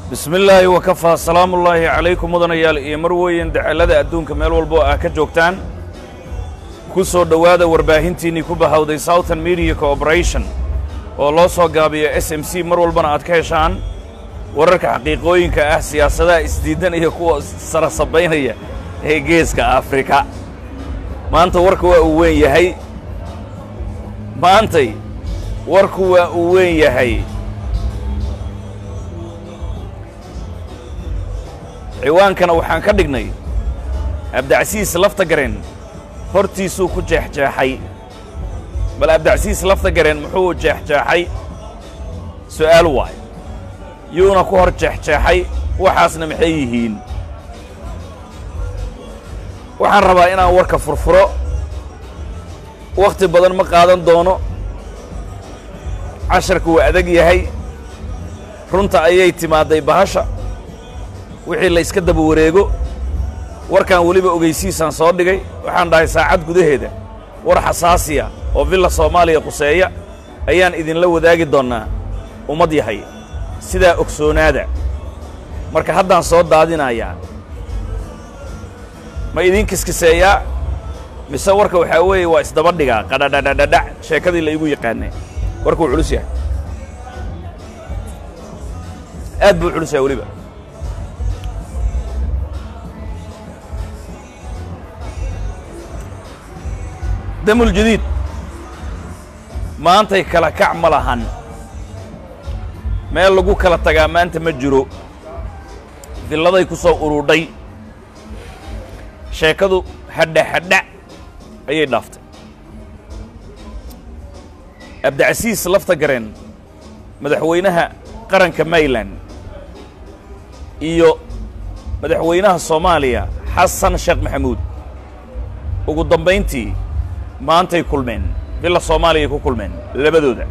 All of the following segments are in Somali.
bismi illaahi wakafaa salaamullaahi calaykum mudanayaal iyo marweyn dacallada adduunka meel walbo ah ka joogtaan ku soo dhowaada warbaahintiinnii ku bahawday southern media cooperation oo loo soo gaabiyo s m c mar walbana aad ka heshaan wararka xaqiiqooyinka ah siyaasadaha isdiidan iyo kuwa sara sabaynaya ee geeska afrika maanta warka waa uu weyn yahay maantay warku waa uu weyn yahay ciwaankana waxaan ka dhignay abdacsiis lafta gareen hortiisuu ku jeexjeexay bal abdacsiis lafta gareen muxuu jeexjeexay su'aal waay yuuna ku hor jeexjeexay waxaasna maxay yihiin waxaan rabaa inaan warka furfuro wakhti badan ma qaadan doono casharka waa adag yahay runta ayay timaadday bahasha wixii la yska daba wareego warkan weliba ogeysiisaan soo dhigay waxaan dhahay saacad gudaheeda war xasaasiya oo villa soomaaliya quseeya ayaan idinla wadaagi doonnaa ummad yahay sidaa ogsoonaada marka haddaan soo daadinayaa ma idiin kiskiseeyaa mise warka waxaa weeye waa isdaba dhigaa qadhadhadhadhadhac sheekadii la igu yaqaanay warkuu culus yahay aad buu culus yahay weliba damul jadiid maantay kala kac ma lahan meel lagu kala tagaa maanta ma jiro villaday ku soo urudhay sheekadu hadha hadha ayay dhaaftay abdicasiis lafta gareen madaxweynaha qaranka mayland iyo madaxweynaha soomaaliya xasan sheekh maxamuud ugu dambayntii maantay kulmeen villa soomaaliyay ku kulmeen labadooda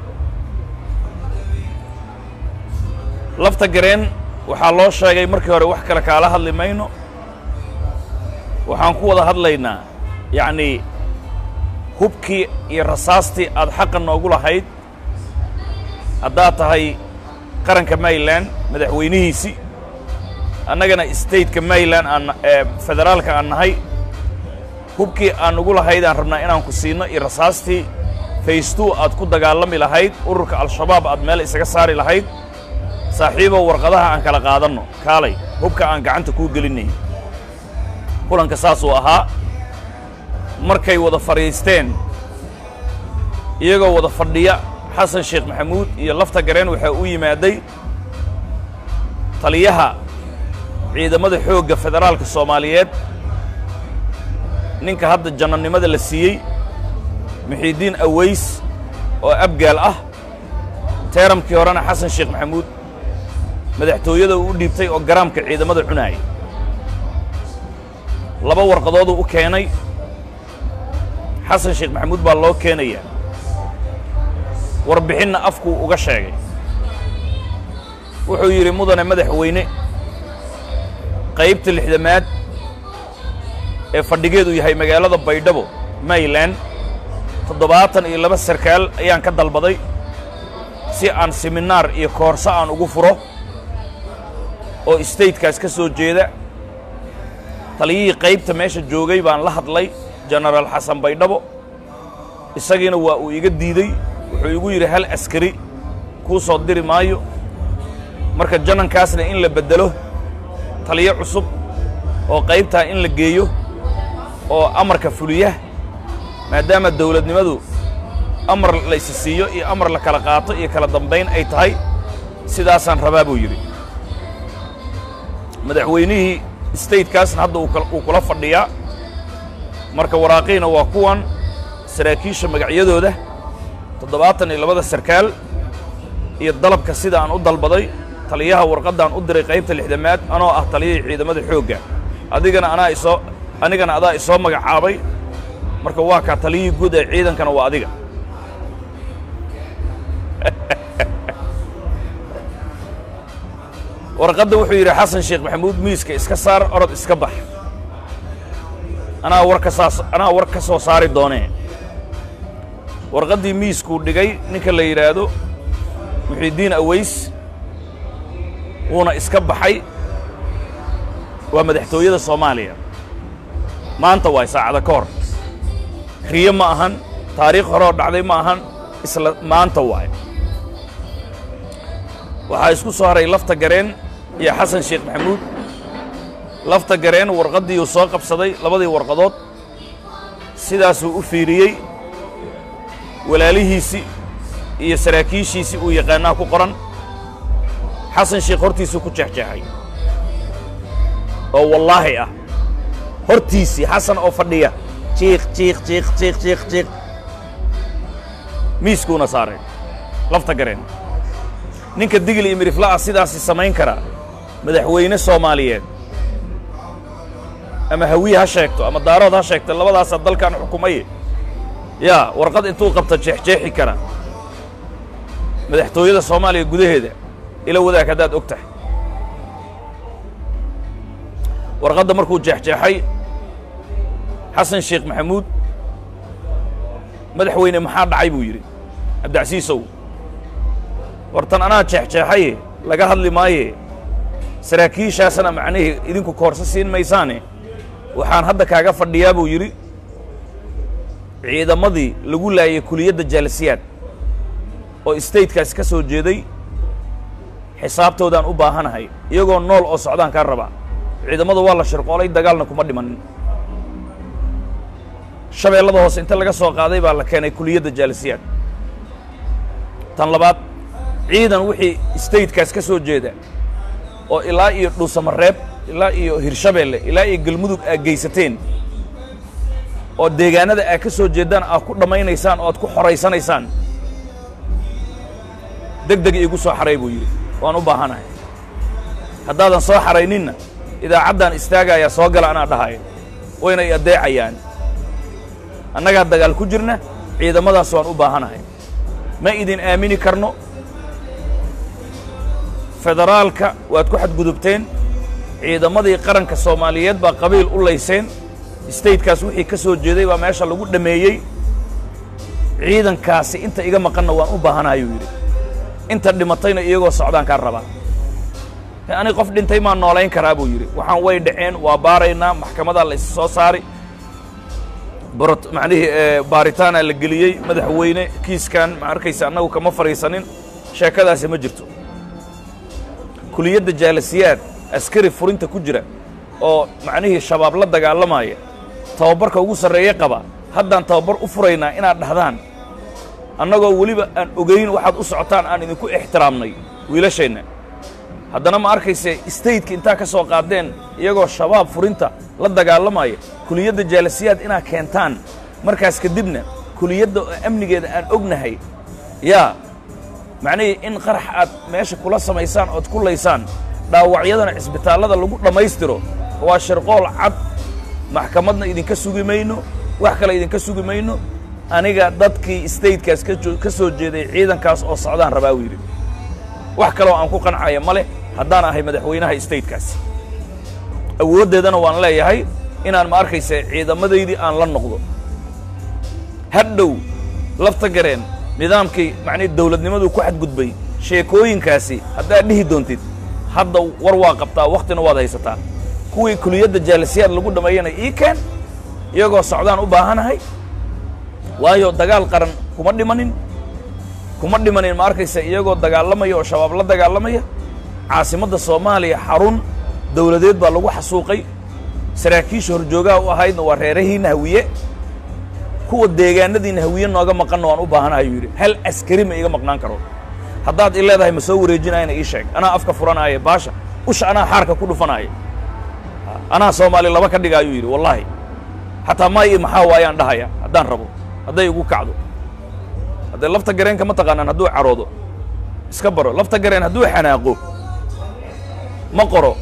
lafta gareen waxaa loo sheegay markii hore wax kale kaala hadli mayno waxaan ku wada hadlaynaa yacnii hubkii iyo rasaastii aad xaqa noogu lahayd haddaad tahay qaranka mayland madaxweynihiisii annagana stateka mayland aan ee federaalka aan nahay hubkii aan ugu lahayd aan rabnaa inaan ku siinno iyo rasaastii faystuu aad ku dagaalami lahayd ururka al-shabaab aad meel isaga saari lahayd saaxiibow warqadaha aan kala qaadanno kaalay hubka aan gacanta kuu gelinay kulanka saasuu ahaa markay wada fadhiisteen iyagoo wada fadhiya xasan sheekh maxamuud iyo lafta gareen waxaa u yimaaday taliyaha ciidamada xoogga federaalka soomaaliyeed ninka hadda jannanimada la siiyey muxiidiin aways oo abgaal ah teeramkii horena xasan sheekh maxamuud madaxtooyada uu u dhiibtay oo garaamka ciidamada cunaaya laba warqadooduu u keenay xasan sheekh maxamuud baa loo keenayaa warbixinna afkuu uga sheegay wuxuu yidhi mudane madaxweyne qaybta lixdamaad ee fadhigeedu yahay magaalada baydhabo mayland toddobaatan iyo laba sarkaal ayaan ka dalbaday si aan siminaar iyo koorso aan ugu furo oo statekaas ka soo jeeda taliyihii qaybta meesha joogay baan la hadlay jenaraal xasan baydhabo isagiina waa uu iga diidey wuxuu igu yidhi hal askari kuu soo diri maayo marka janankaasna in la beddelo taliyo cusub oo qaybtaa in la geeyo oo amarka fuliya maadaama dawladnimadu amar la isi siiyo iyo amar la kala qaato iyo kala dambayn ay tahay sidaasaan rabaa buu yidhi madaxweynihii statekaasna hadda uu kula fadhiyaa marka waraaqiina waa kuwan saraakiisha magacyadooda toddobaatan iyo labada sarkaal iyo dalabka sida aan u dalbaday taliyaha warqaddaan u diray qaybta lixdamaad anoo ah taliyihii ciidamada xoogga adigana anaa isoo anigana adaa isoo magacaabay marka waa kaa taliyihii guud ee ciidankana waa adiga warqadda wuxuu yidhi xasan sheekh maxamuud miiska iska saar orod iska bax anaa war ka saas anaa war ka soo saari doonee warqaddii miiskuu dhigay ninka la yidhaahdo muxiidiin aways wuuna iska baxay waa madaxtooyada soomaaliya maanta waay saacada ka hor riyo ma ahan taariikh hore oo dhacday ma ahan isla maanta waay waxaa isku soo haray lafta gareen iyo xasan sheekh maxamuud lafta gareen warqaddii uu soo qabsaday labadii warqadood sidaasuu u fiiriyey walaalihiisii iyo saraakiishiisii uu yaqaanaa ku qoran xasan sheekh hortiisuu ku jeexjeexay oo wallaahi ah hortiisii xasan oo fadhiya jiiq jiiq jiiq jiiq jiiq jiiq miiskuuna saaray lafta gareen ninka digil iyo mirifla'a sidaasi samayn kara madaxweyne soomaaliyeed ama hawiye ha sheegto ama daarood ha sheegto labadaasaa dalkan xukumaye yaa warqad intuu qabta jeexjeexi kara madaxtooyada soomaaliya gudaheeda ila wadaag haddaad og tahay warqadda markuu jeexjeexay xasan sheekh maxamuud madaxweyne maxaa dhacay buu yidhi cabdicasiisow wartan anaa jeexjeexaye laga hadli maaye saraakiishaasana macnihii idinku koorso siin maysaane waxaan hadda kaaga fadhiyaa buu yidhi ciidamadii lagu laayay kuliyadda jaalisiyaad oo statekaas ka soo jeeday xisaabtoodaan u baahanahay iyagoo nool oo socdaan kaa rabaa ciidamada waa la shirqoolay dagaalna kuma dhimanin shabeellada hoose inta laga soo qaaday baa la keenay kuliyadda jaalisiyaad tan labaad ciidan wixii statekaas ka soo jeeda oo ilaa iyo dhuusamareeb ilaa iyo hirshabeelle ilaa iyo galmudug aad geysateen oo deegaanada aad ka soo jeeddaan aad ku dhammaynaysaan oo aad ku xoraysanaysaan deg deg iigu soo xaray buu yidhi waan u baahanahay haddaadan soo xarayninna idaacaddan istaagayaa soo gala anaa dhahaya wayna i addeecayaan annagaa dagaal ku jirna ciidamadaas waan u baahanahay ma idin aamini karno federaalka waad ku xadgudubteen ciidamadii qaranka soomaaliyeed baa qabiil u layseen statekaas wixii ka soo jeeday baa meesha lagu dhammeeyey ciidankaasi inta iga maqanna waan u baahanayuu yidhi inta dhimatayna iyagoo socdaan kaa rabaa ani qof dhintay maa noolayn karaa buu yidhi waxaan way dhaceen waa baaraynaa maxkamadaa la is soo saari barot macnihii baaritaanaa la geliyey madaxweyne kiiskan ma arkaysa annagu kama fadhiisanin sheekadaasi ma jirto kuliyadda jaalasiyaad askari furinta ku jira oo macnihii shabaab la dagaalamaya tababarka ugu sarreeye qaba haddaan tababar u furaynaa inaad dhahdaan annagoo weliba aan ogayn waxaad u socotaan aan idinku ixtiraamnay wiilasheenna haddana ma arkayse stateka intaa ka soo qaadeen iyagoo shabaab furinta la dagaalamaya kuliyadda jaalasiyaad inaad keentaan markaas kadibna kuliyadda oo amnigeeda aan ognahay yaa macnihii in qarax aad meesha kula samaysaan ood ku laysaan dhaawacyadana cisbitaallada lagu dhammaystiro waa shirqool cad maxkamadna idinka sugi mayno wax kale idinka sugi mayno aniga dadkii statekaas ka soo jeeday ciidankaas oo socdaan rabaa uu yidhi wax kaloo aan ku qancaya ma leh haddaan ahay madaxweynaha statekaasi awooddeedana waan leeyahay inaan ma arkaysa ciidamadaydii aan la noqdo hadhow lafta gareen nidaamkii macnihi dawladnimadu ku xadgudbay sheekooyinkaasi haddaad dhihi doontid hadda war waa qabtaa wakhtina waad haysataa kuwii kuliyadda jaalisiyaad lagu dhammeeyana ii keen iyagoo socdaan u baahanahay waayo dagaal qaran kuma dhimanin kuma dhimanin ma arkaysa iyagoo dagaalamaya oo shabaab la dagaalamaya caasimadda soomaaliya xarun dawladeed baa lagu xasuuqay saraakiisha horjoogaha u ahaydna waa reerahiinna hawiye kuwa deegaanadiinna hawiye nooga maqanna waan u baahanahay yuu yidhi hal askari ma iiga maqnaan karo haddaad i leedahay ma soo wareejinayana ii sheeg anaa afka furanaaye baasha usha anaa xaarka ku dhufanaaye anaa soomaali laba ka dhigaayuu yidhi wallaahi xataa maa ii maxaa waayaan dhahaya haddaan rabo hadday igu kacdo haddee lafta gareenka ma taqaanaan hadduu caroodo iska baro lafta gareen hadduu xanaaqo ma qoro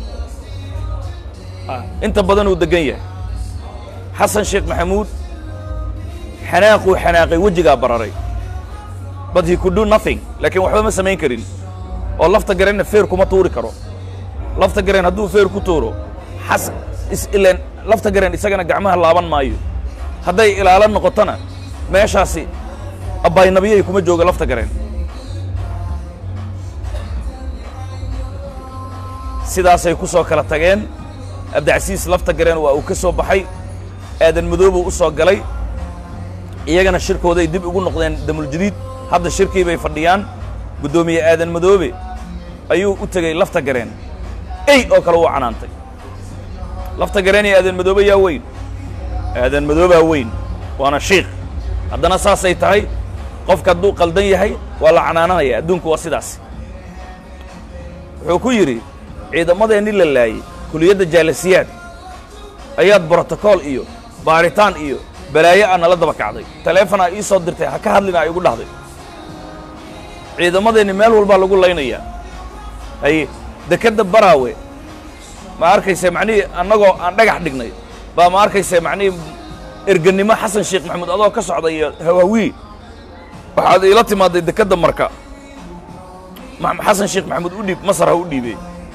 inta badan uu deggan yahay xasan sheekh maxamuud xanaaquu xanaaqay wejigaa bararay but he could do nothing laakiin waxba ma samayn karin oo lafta gareenna feer kuma tuuri karo lafta gareen hadduu feer ku tuuro xas is ileen lafta gareen isagana gacmaha laaban maayo hadday ilaalo noqotona meeshaasi abbaynabiyay kuma jooga lafta gareen sidaasay ku soo kala tageen abdicasiis lafta gareen waa uu ka soo baxay aadan madoobuu u soo galay iyagana shirkooday dib ugu noqdeen damuljadiid hadda shirkii bay fadhiyaan guddoomiye aadan madoobe ayuu u tegey lafta gareen ey oo kale uu canaantay lafta gareen iyo aadan madoobe yaa weyn aadan madoobaa weyn waana shiikh haddana saasay tahay qofka hadduu qaldan yahay waa la canaananaya adduunku waa sidaas wuxuu ku yidhi ciidamadeenni la laayey kuliyadda jaalasiyaad ayaad brotokool iyo baaritaan iyo balaayo a nala daba kacday taleefonaa ii soo dirtay ha ka hadlina ay igu dhahday ciidamadeenni meel walbaa lagu laynayaa haye dekedda baraawe ma arkayse macnihii annagoo aan dhagax dhignay baa ma arkayse macnihii ergannimo xasan sheekh maxamuud adoo ka socda iyo hawawii waxaad iila timaaday dekedda marka xasan sheekh maxamuud u dhiib masar ha u dhiibey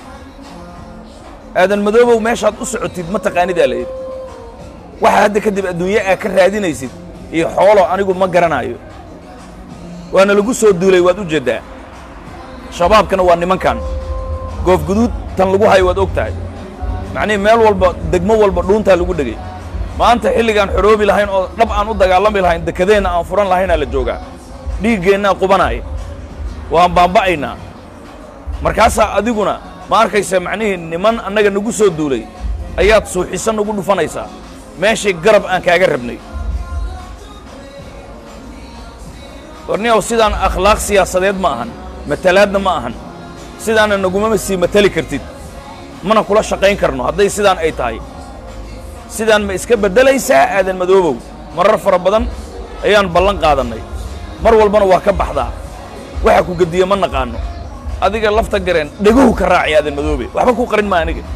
aadan madoobow meeshaad u socotid ma taqaanidaa la yidhi waxa hadda kadib adduunye aa ka raadinaysid iyo xoolo anigu ma garanaayo waana lagu soo duulay waad u jeeddaa shabaabkana waa nimankan goofguduud tan lagu hayo waad og tahay macnihii meel walba degmo walba dhuuntaa lagu dhegay maanta xilligaan xoroobi lahayn oo dhab aan u dagaalami lahayn dekadeenna aan furan lahaynaa la joogaa dhiiggeennaa qubanaaya waan baamba'aynaa markaasaa adiguna ma arkaysa macnihii niman annaga nagu soo duulay ayaad suuxiso nagu dhufanaysaa meeshii garab aan kaaga rabnay warniyow sidaan akhlaaq siyaasadeed ma ahan matalaadna ma ahan sidaana nagumama sii matali kartid mana kula shaqayn karno hadday sidaan ay tahay sidaan ma iska beddelaysaa aadan madoobow marar fara badan ayaan ballan qaadannay mar walbana waa ka baxdaa waxa ku gediye ma naqaanno adiga lafta gareen dheguhu ka raaci aadan madoobe waxba ku qarin maa aniga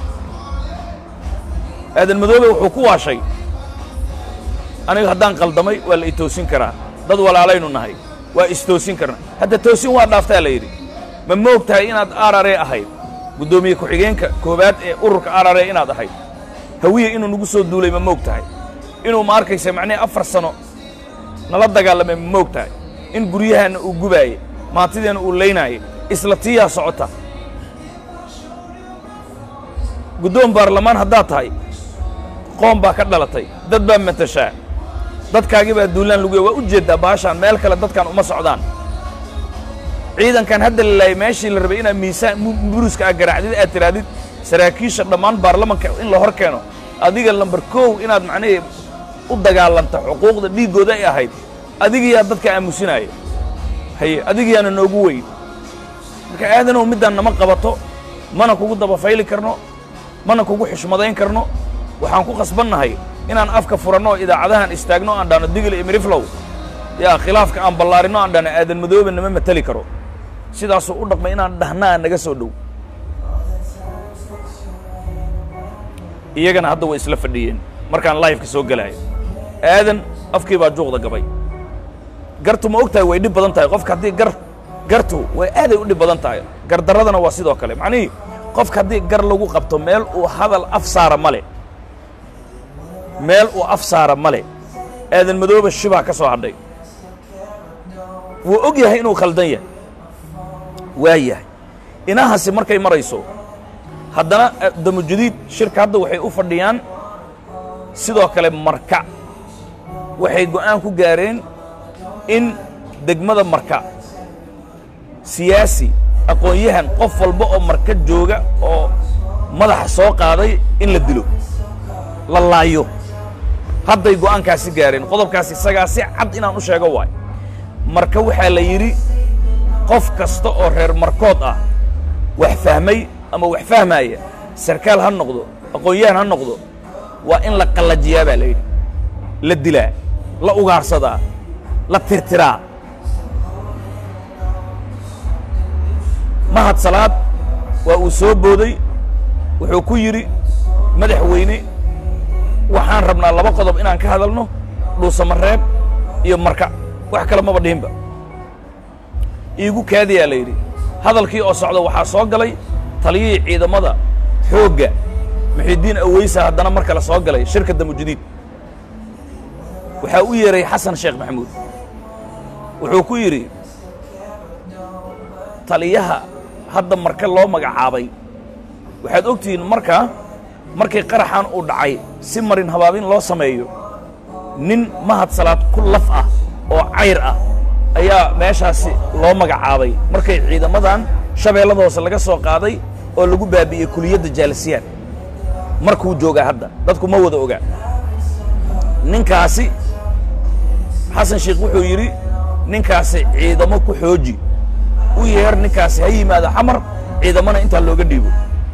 aadan madoobe wuxuu ku waashay aniga haddaan qaldamay waa la itoosin karaa dad walaalaynu nahay waa istoosin karna hadda toosin waa dhaaftaa la yidhi ma moog tahay inaad arare ahayd guddoomiye ku-xigeenka koowaad ee ururka arare inaad ahayd hawiye inuu nagu soo duulay ma moog tahay inuu ma arkaysa macnihi afar sano nala dagaalamay ma moog tahay in guryahaanna uu gubaaye maantideena uu laynaaye isla tiyaa socota guddoon baarlamaan haddaad tahay qoom baa ka dhalatay dad baa matashaa dadkaagii baa duulaan luguya waa u jeeddaa baashaan meel kale dadkan uma socdaan ciidankan hadda la laayay meeshii la rabay inaad miisaan buruska aad garaacdid aad tirahdid saraakiisha dhammaan baarlamanka in la hor keeno adiga lambar kow inaad macnihii u dagaalanta xuquuqda dhiiggooda ay ahayd adigiyaa dadka aamusinaaya haye adigiyaana noogu weyn marka aadanow middaan nama qabato mana kugu dabafayli karno mana kugu xushmadayn karno waxaan ku khasbannahay inaan afka furanno oo idaacadahan istaagno aan dhahno digil iyo miriflow yaa khilaafka aan ballaarinno aan dhahno aadan madoobe nama mateli karo sidaasuu u dhaqmay inaan dhahnaa naga soo dhow iyagana hadda way isla fadhiyeen markaan laifka soo gelaayo aadan afkii baa juuqda gabay gartu ma og tahay way dhib badan tahay qofka haddii gar gartu way aaday u dhib badan tahay gardarradana waa sidoo kale macnihii qofka haddii gar lagu qabto meel uu hadal af saara ma le meel uu af saara ma le aadan madooba shibaa ka soo hadhay wuu og yahay inuu khaldan yahay waa yahay inahaasi markay marayso haddana damujadiid shirka hadda waxay u fadhiyaan sidoo kale marka waxay go'aan ku gaareen in degmada marka siyaasi aqoon-yahan qof walba oo marka jooga oo madaxa soo qaaday in la dilo la laayo hadday go'aankaasi gaareen qodobkaas isagaa si cad inaan u sheego waay marka waxaa la yidhi qof kasta oo reer markood ah wax fahmay ama wax fahmaaya sarkaal ha noqdo aqoon-yahan ha noqdo waa in la qallajiyaa baa la yidhi la dilaa la ugaarsadaa la tirtiraa mahad salaad waa uu soo booday wuxuu ku yidhi madaxweyne waxaan rabnaa laba qodob inaan ka hadalno dhuusamareeb iyo marka wax kale maba dhihinba iigu kaadiyaa la yidhi hadalkii oo socda waxaa soo galay taliyihii ciidamada xoogga muxidiin aweysa haddana mar kale soo galay shirka damujadiid waxaa u yeeray xasan sheekh maxamuud wuxuu ku yidhi taliyaha hadda marka loo magacaabay waxaad ogtihiin markaa markii qaraxan uu dhacay si marin habaabin loo sameeyo nin mahad salaad ku laf ah oo cayr ah ayaa meeshaasi loo magacaabay markay ciidamadan shabeellada hoose laga soo qaaday oo lagu baabi'iyey kuliyadda jaalisiyaad markuu joogaa hadda dadku ma wada ogaa ninkaasi xasan sheikh wuxuu yidhi ninkaasi ciidamo ku xooji u yeer ninkaasi ha yimaado xamar ciidamana intaa looga dhiibo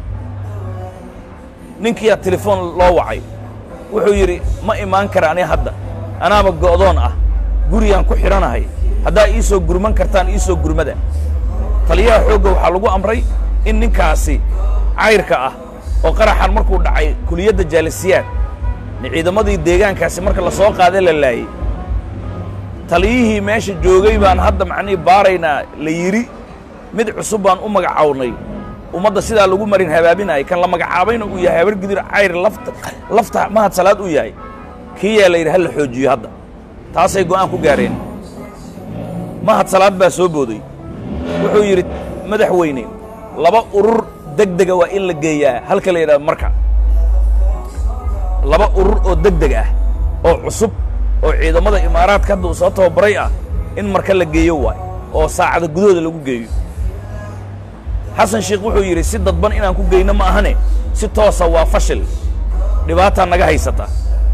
ninkiyaa telefoon loo wacay wuxuu yidhi ma imaan kara ani hadda anaaba go'doon ah gurigaan ku xidhanahay haddaa ii soo gurman kartaan ii soo gurmada taliyaha xoogga waxaa lagu amray in ninkaasi cayrka ah oo qaraxan markuu dhacay kuliyadda jaalisiyaad ciidamadii deegaankaasi marka la soo qaada la laayey taliyihii meesha joogay baan hadda macnihii baaraynaa la yidhi mid cusub baan u magacawnay ummadda sidaa lagu marin habaabinayay kan la magacaabayna uu yahay habar gidir cayr lafta lafta mahad salaad uu yahay kii yaa la yidhi ha la xoojiyo hadda taasay go'aan ku gaareen mahad salaad baa soo booday wuxuu yidhi madaxweyne laba urur deg dega waa in la geeyaa halka la yidhahdo marka laba urur oo deg deg ah oo cusub oo ciidamada imaaraadka hadda uu soo tababaray ah in marka la geeyo waay oo saacada gudahooda lagu geeyo xasan sheikh wuxuu yidhi si dadban inaan ku geyno ma ahane si toosa waa fashil dhibaataa naga haysata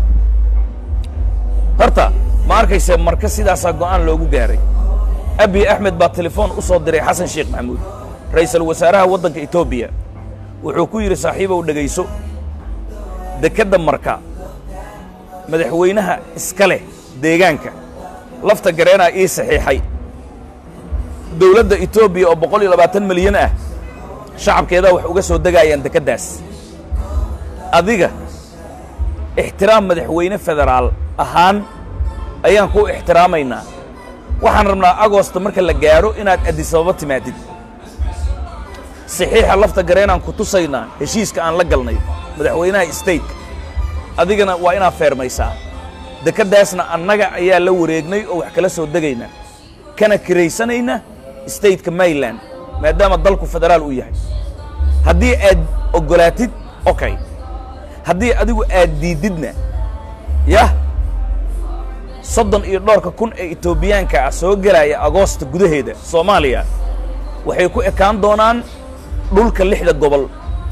horta ma arkayse marka sidaasaa go'aan loogu gaaray abiy axmed baa telefoon u soo diray xasan sheekh maxamuud ra'iisul wasaaraha waddanka etoobiya wuxuu ku yidhi saaxiibow dhegayso dekedda marka madaxweynaha iska leh deegaanka lafta gareenaa ii saxiixay dawladda etoobiya oo boqol iyo labaatan milyan ah shacabkeedaa wax uga soo degaayaan dekeddaas adiga ixtiraam madaxweyne federaal ahaan ayaan kuu ixtiraamaynaa waxaan rabnaa agosto marka la gaadho inaad addisababa timaadid saxiixa lafta gareenaan ku tusaynaa heshiiska aan la galnay madaxweynaha stateka adigana waa inaad feermaysaa dekeddaasna annaga ayaa la wareegnay oo wax kala soo degaynaa kana kiraysanayna stateka mayland maadaama dalku federaal uu yahay haddii aad oggolaatid okay haddii adigu aad diiddidna yah soddon iyo dhowrka kun ee etoobiyaanka ah soo gelaya agoosta gudaheeda soomaaliya waxay ku ekaan doonaan dhulka lixda gobol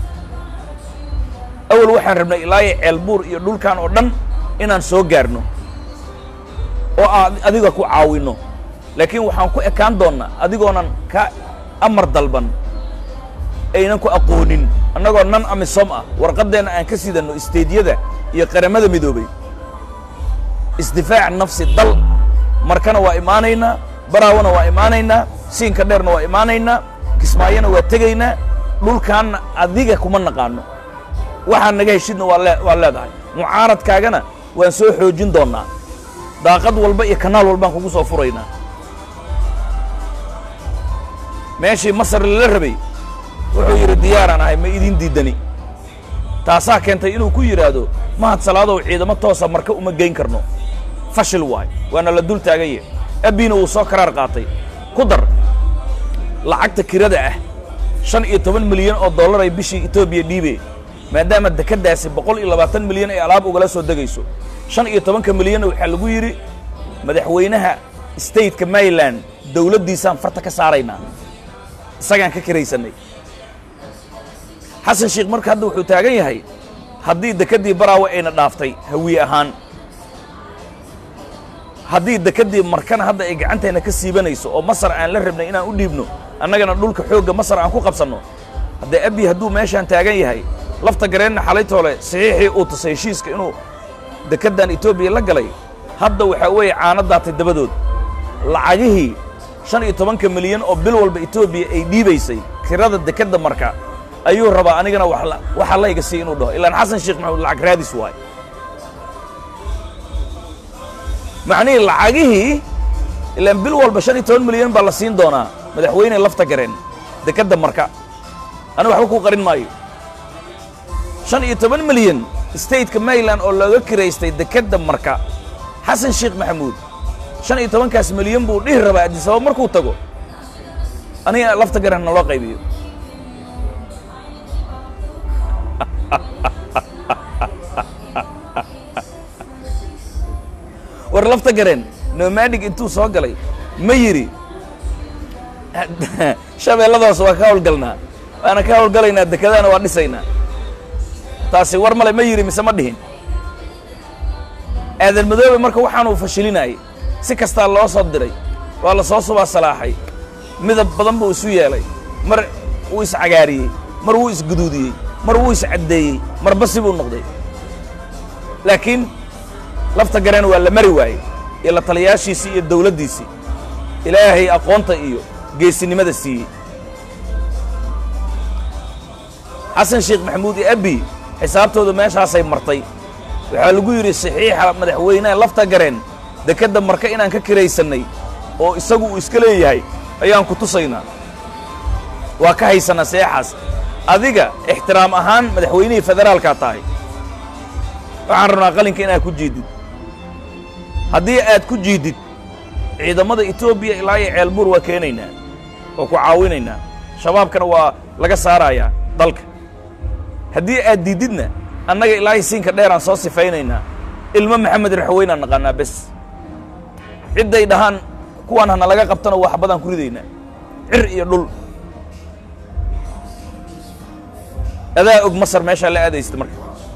awal waxaan rabnay ilaayo ceelbuur iyo dhulkan oo dhan inaan soo gaarno oo aan adiga ku caawinno laakiin waxaan ku ekaan doonnaa adigoonan ka amar dalban aynan ku aqoonin annagoo nan amisom ah warqaddeenna aan ka sidanno isteedyada iyo qaramada midoobay isdifaac nafsi dal markana waa imaanaynaa baraawana waa imaanaynaa siinka dheerna waa imaanaynaa kismaayona waa tegaynaa dhulkaanna adiga kuma naqaano waxaan naga heshidna waa lee waa leedahay mucaaradkaagana waan soo xoojin doonnaa daaqad walba iyo kanaal walbaan kugu soo furaynaa meeshii masar lala rabay wuxuu yidhi diyaaraan ahay ma idin diidani taasaa keentay inuu ku yidhaahdo mahad salaadow ciidamo toosa marka uma geyn karno fashil waay waana la dul taaganye abbiina wuu soo karaar qaatay ku dar lacagta kirada ah shan iyo toban milyan oo dollar ay bishii etoobiya dhiibe maadaama dekeddaasi boqol iyo labaatan milyan ay alaab ugala soo degayso shan iyo tobanka milyanna waxaa lagu yidhi madaxweynaha stateka mayland dawladdiisaan farta ka saaraynaa isagaan ka kiraysannay xasan sheekh marka hadda wuxuu taagan yahay haddii dekeddii baraawe ayna dhaaftay hawiye ahaan haddii dekeddii markana hadda ay gacantayna ka siibanayso oo masar aan la rabnay inaan u dhiibno annagana dhulka xoogga masar aan ku qabsanno haddee abi hadduu meeshaan taagan yahay lafta gareenna xalaytoole saxiixii uu tusay heshiiska inuu dekeddan etoobiya la galay hadda waxaa weeye caano daatay dabadood lacagihii shan iyo tobanka milyan oo bil walba etoobiya ay dhiibaysay kirada dekedda marka ayuu rabaa anigana waxa layga sii inuu dhaho ilaan xasan sheekh maxamuud lacag raadis waay macnihii lacagihii ilaan bil walba shan iyo toban milyan baa la siin doonaa madaxweyne lafta gareen dekedda marka aniga waxba kuu qarin maayo shan iyo toban milyan stateka mayland oo looga kiraystay dekedda marka xasan sheekh maxamuud shan iyo tobankaas milyan buu dhihi rabaa addisababa markuu tago aniga lafta gareen naloo qaybiyo war lafta gareen nomadig intuu soo galay ma yidhi shabeelladaas waa ka hawlgalnaa waana ka hawlgalaynaa dekedana waa dhisaynaa taasi war male ma yidhi mise ma dhihin aadan madoobe marka waxaanuu fashilinayay si kastaa loo soo diray waa la soo subaa salaaxay midab badan buu isu yeelay mar wuu iscagaariyey mar wuu isguduudiyey mar wuu iscaddeeyey mar basi buu noqday laakiin lafta gareen waa la mari waayey iyo la taliyaashiisii iyo dawladdiisii ilaahay aqoonta iyo geesinimada siiyey xasan sheekh maxamuud iyo abi xisaabtooda meeshaasay martay waxaa lagu yidhi saxiixa madaxweyneha lafta gareen dekedda marka inaan ka kiraysannay oo isagu uu iska leeyahay ayaan ku tusaynaa waa ka haysanaa seexaas adiga ixtiraam ahaan madaxweynihii federaalkaa tahay waxaan rabnaa qalinka inaad ku jiidid haddii aad ku jiidid ciidamada etoobiya ilaa iyo ceelbuur waa keenaynaa waa ku caawinaynaa shabaabkana waa laga saarayaa dalka haddii aad diididna annaga ilaahay siinka dheeraan soo sifaynaynaa ilmo maxamed raxweynaan naqaanaa bes cidday dhahaan kuwaan hana laga qabtana waa xabadaan ku ridaynaa cir iyo dhul adaa og masar meeshaa la aadaysta marka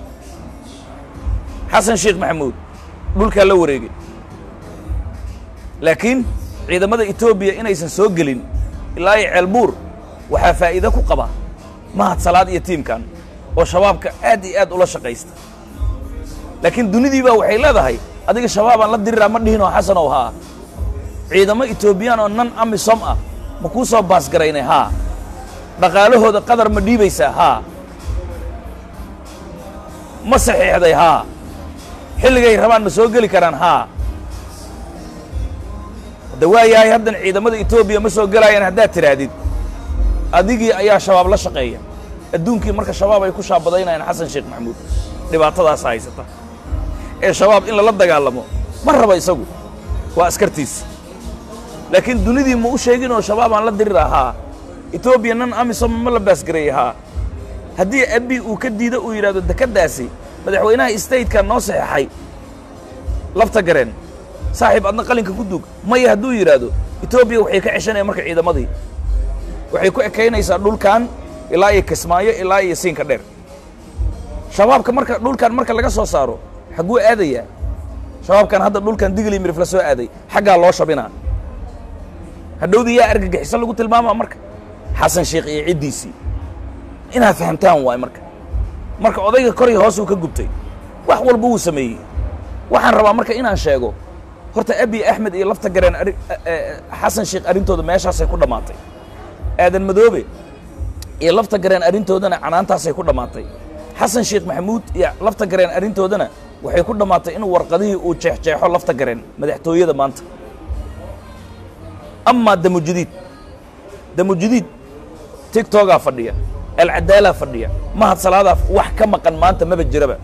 xasan sheekh maxamuud dhulkaa la wareegay laakiin ciidamada etoobiya inaysan soo gelin ilaa iyo ceelbuur waxaa faa'iide ku qaba mahad salaad iyo tiimkan oo shabaabka aad iyo aad ula shaqaysta laakiin dunidii baa waxay leedahay adiga shabaabaan la diriraa ma dhihinoo xasanow haa ciidamo etoobiyaan oo nan amisom ah ma kuu soo baasgaraynay haa dhaqaalahooda qadar ma dhiibaysaa haa ma saxiixday haa xilligay rabaan ma soo geli karaan haa hadda waa yahay haddan ciidamada etoobiya ma soo gelaayaan haddaad tidhaahdid adigii ayaa shabaab la shaqeeya adduunkii marka shabaab ay ku shaabadaynayaan xasan sheekh maxamuud dhibaatadaasa haysata ee shabaab in lala dagaalamo ma raba isagu waa askartiisa laakiin dunidii ma u sheeginoo shabaab aan la dirir ahaa etoobiya nan amisom ma la baasgareeyey haa haddii abi uu ka diido uu yidhahdo dekeddaasi madaxweynaha stateka noo saxeexay lafta gareen saaxiib adna qalinka ku duug maya hadduu yidhaahdo etoobiya waxay ka ceshanaya marka ciidamadii waxay ku ekaynaysaa dhulkan ilaa iyo kismaayo ilaa iyo siinka dheer shabaabka marka dhulkan marka laga soo saaro xagguu aadayaa shabaabkan hadda dhulkan digli mirif la soo aaday xaggaa loo shabinaa hadhowdii yaa argagixiso lagu tilmaamaa marka xasan sheekh iyo ciddiisii inaad fahamtaan waay marka marka odayga kor iyo hoos uu ka gubtay wax walba wuu sameeyey waxaan rabaa marka inaan sheego horta abi axmed iyo lafta gareen ari xasan sheekh arrintooda meeshaasay ku dhammaatay aadan madoobe iyo lafta gareen arrintoodana canaantaasay ku dhammaatay xasan sheekh maxamuud iyo lafta gareen arrintoodana waxay ku dhammaatay in warqadihii uu jeexjeexo lafta gareen madaxtooyada maanta amaa damujadiid damujadiid tigtogaa fadhiya alcadaalaa fadhiya mahad salaadaa wax ka maqan maanta maba jiraba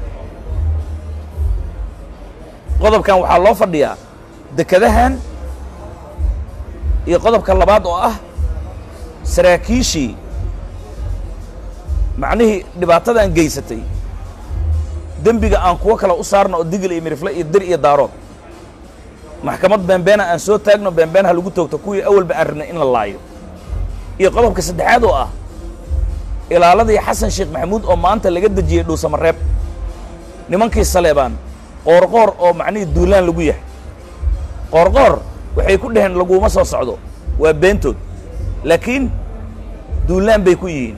qodobkan waxaa loo fadhiyaa dekadahan iyo qodobka labaad oo ah saraakiishii macnihii dhibaatadan geysatay dembiga aan kuwo kale u saarno oo digil iyo mirifle iyo dir iyo daarood maxkamad beenbeena aan soo taagno beenbeen ha lagu toogto kuwii awalba aan rabnay in la laayo iyo qodobka saddexaad oo ah ilaaladii xasan sheekh maxamuud oo maanta laga dejiyey dhuusamareeb nimankii saleebaan qoorqoor oo macnihii duulaan lagu yahay qoorqoor waxay ku dhaheen laguma soo socdo waa beentood laakiin duulaan bay ku yihiin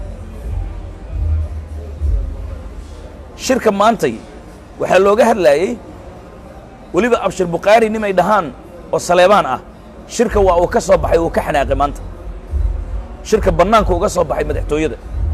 shirka maantay waxaa looga hadlaayey weliba abshir bukhaari nimay dhahaan oo saleebaan ah shirka waa uu ka soo baxay uu ka xanaaqay maanta shirka bannaanka uga soo baxay madaxtooyada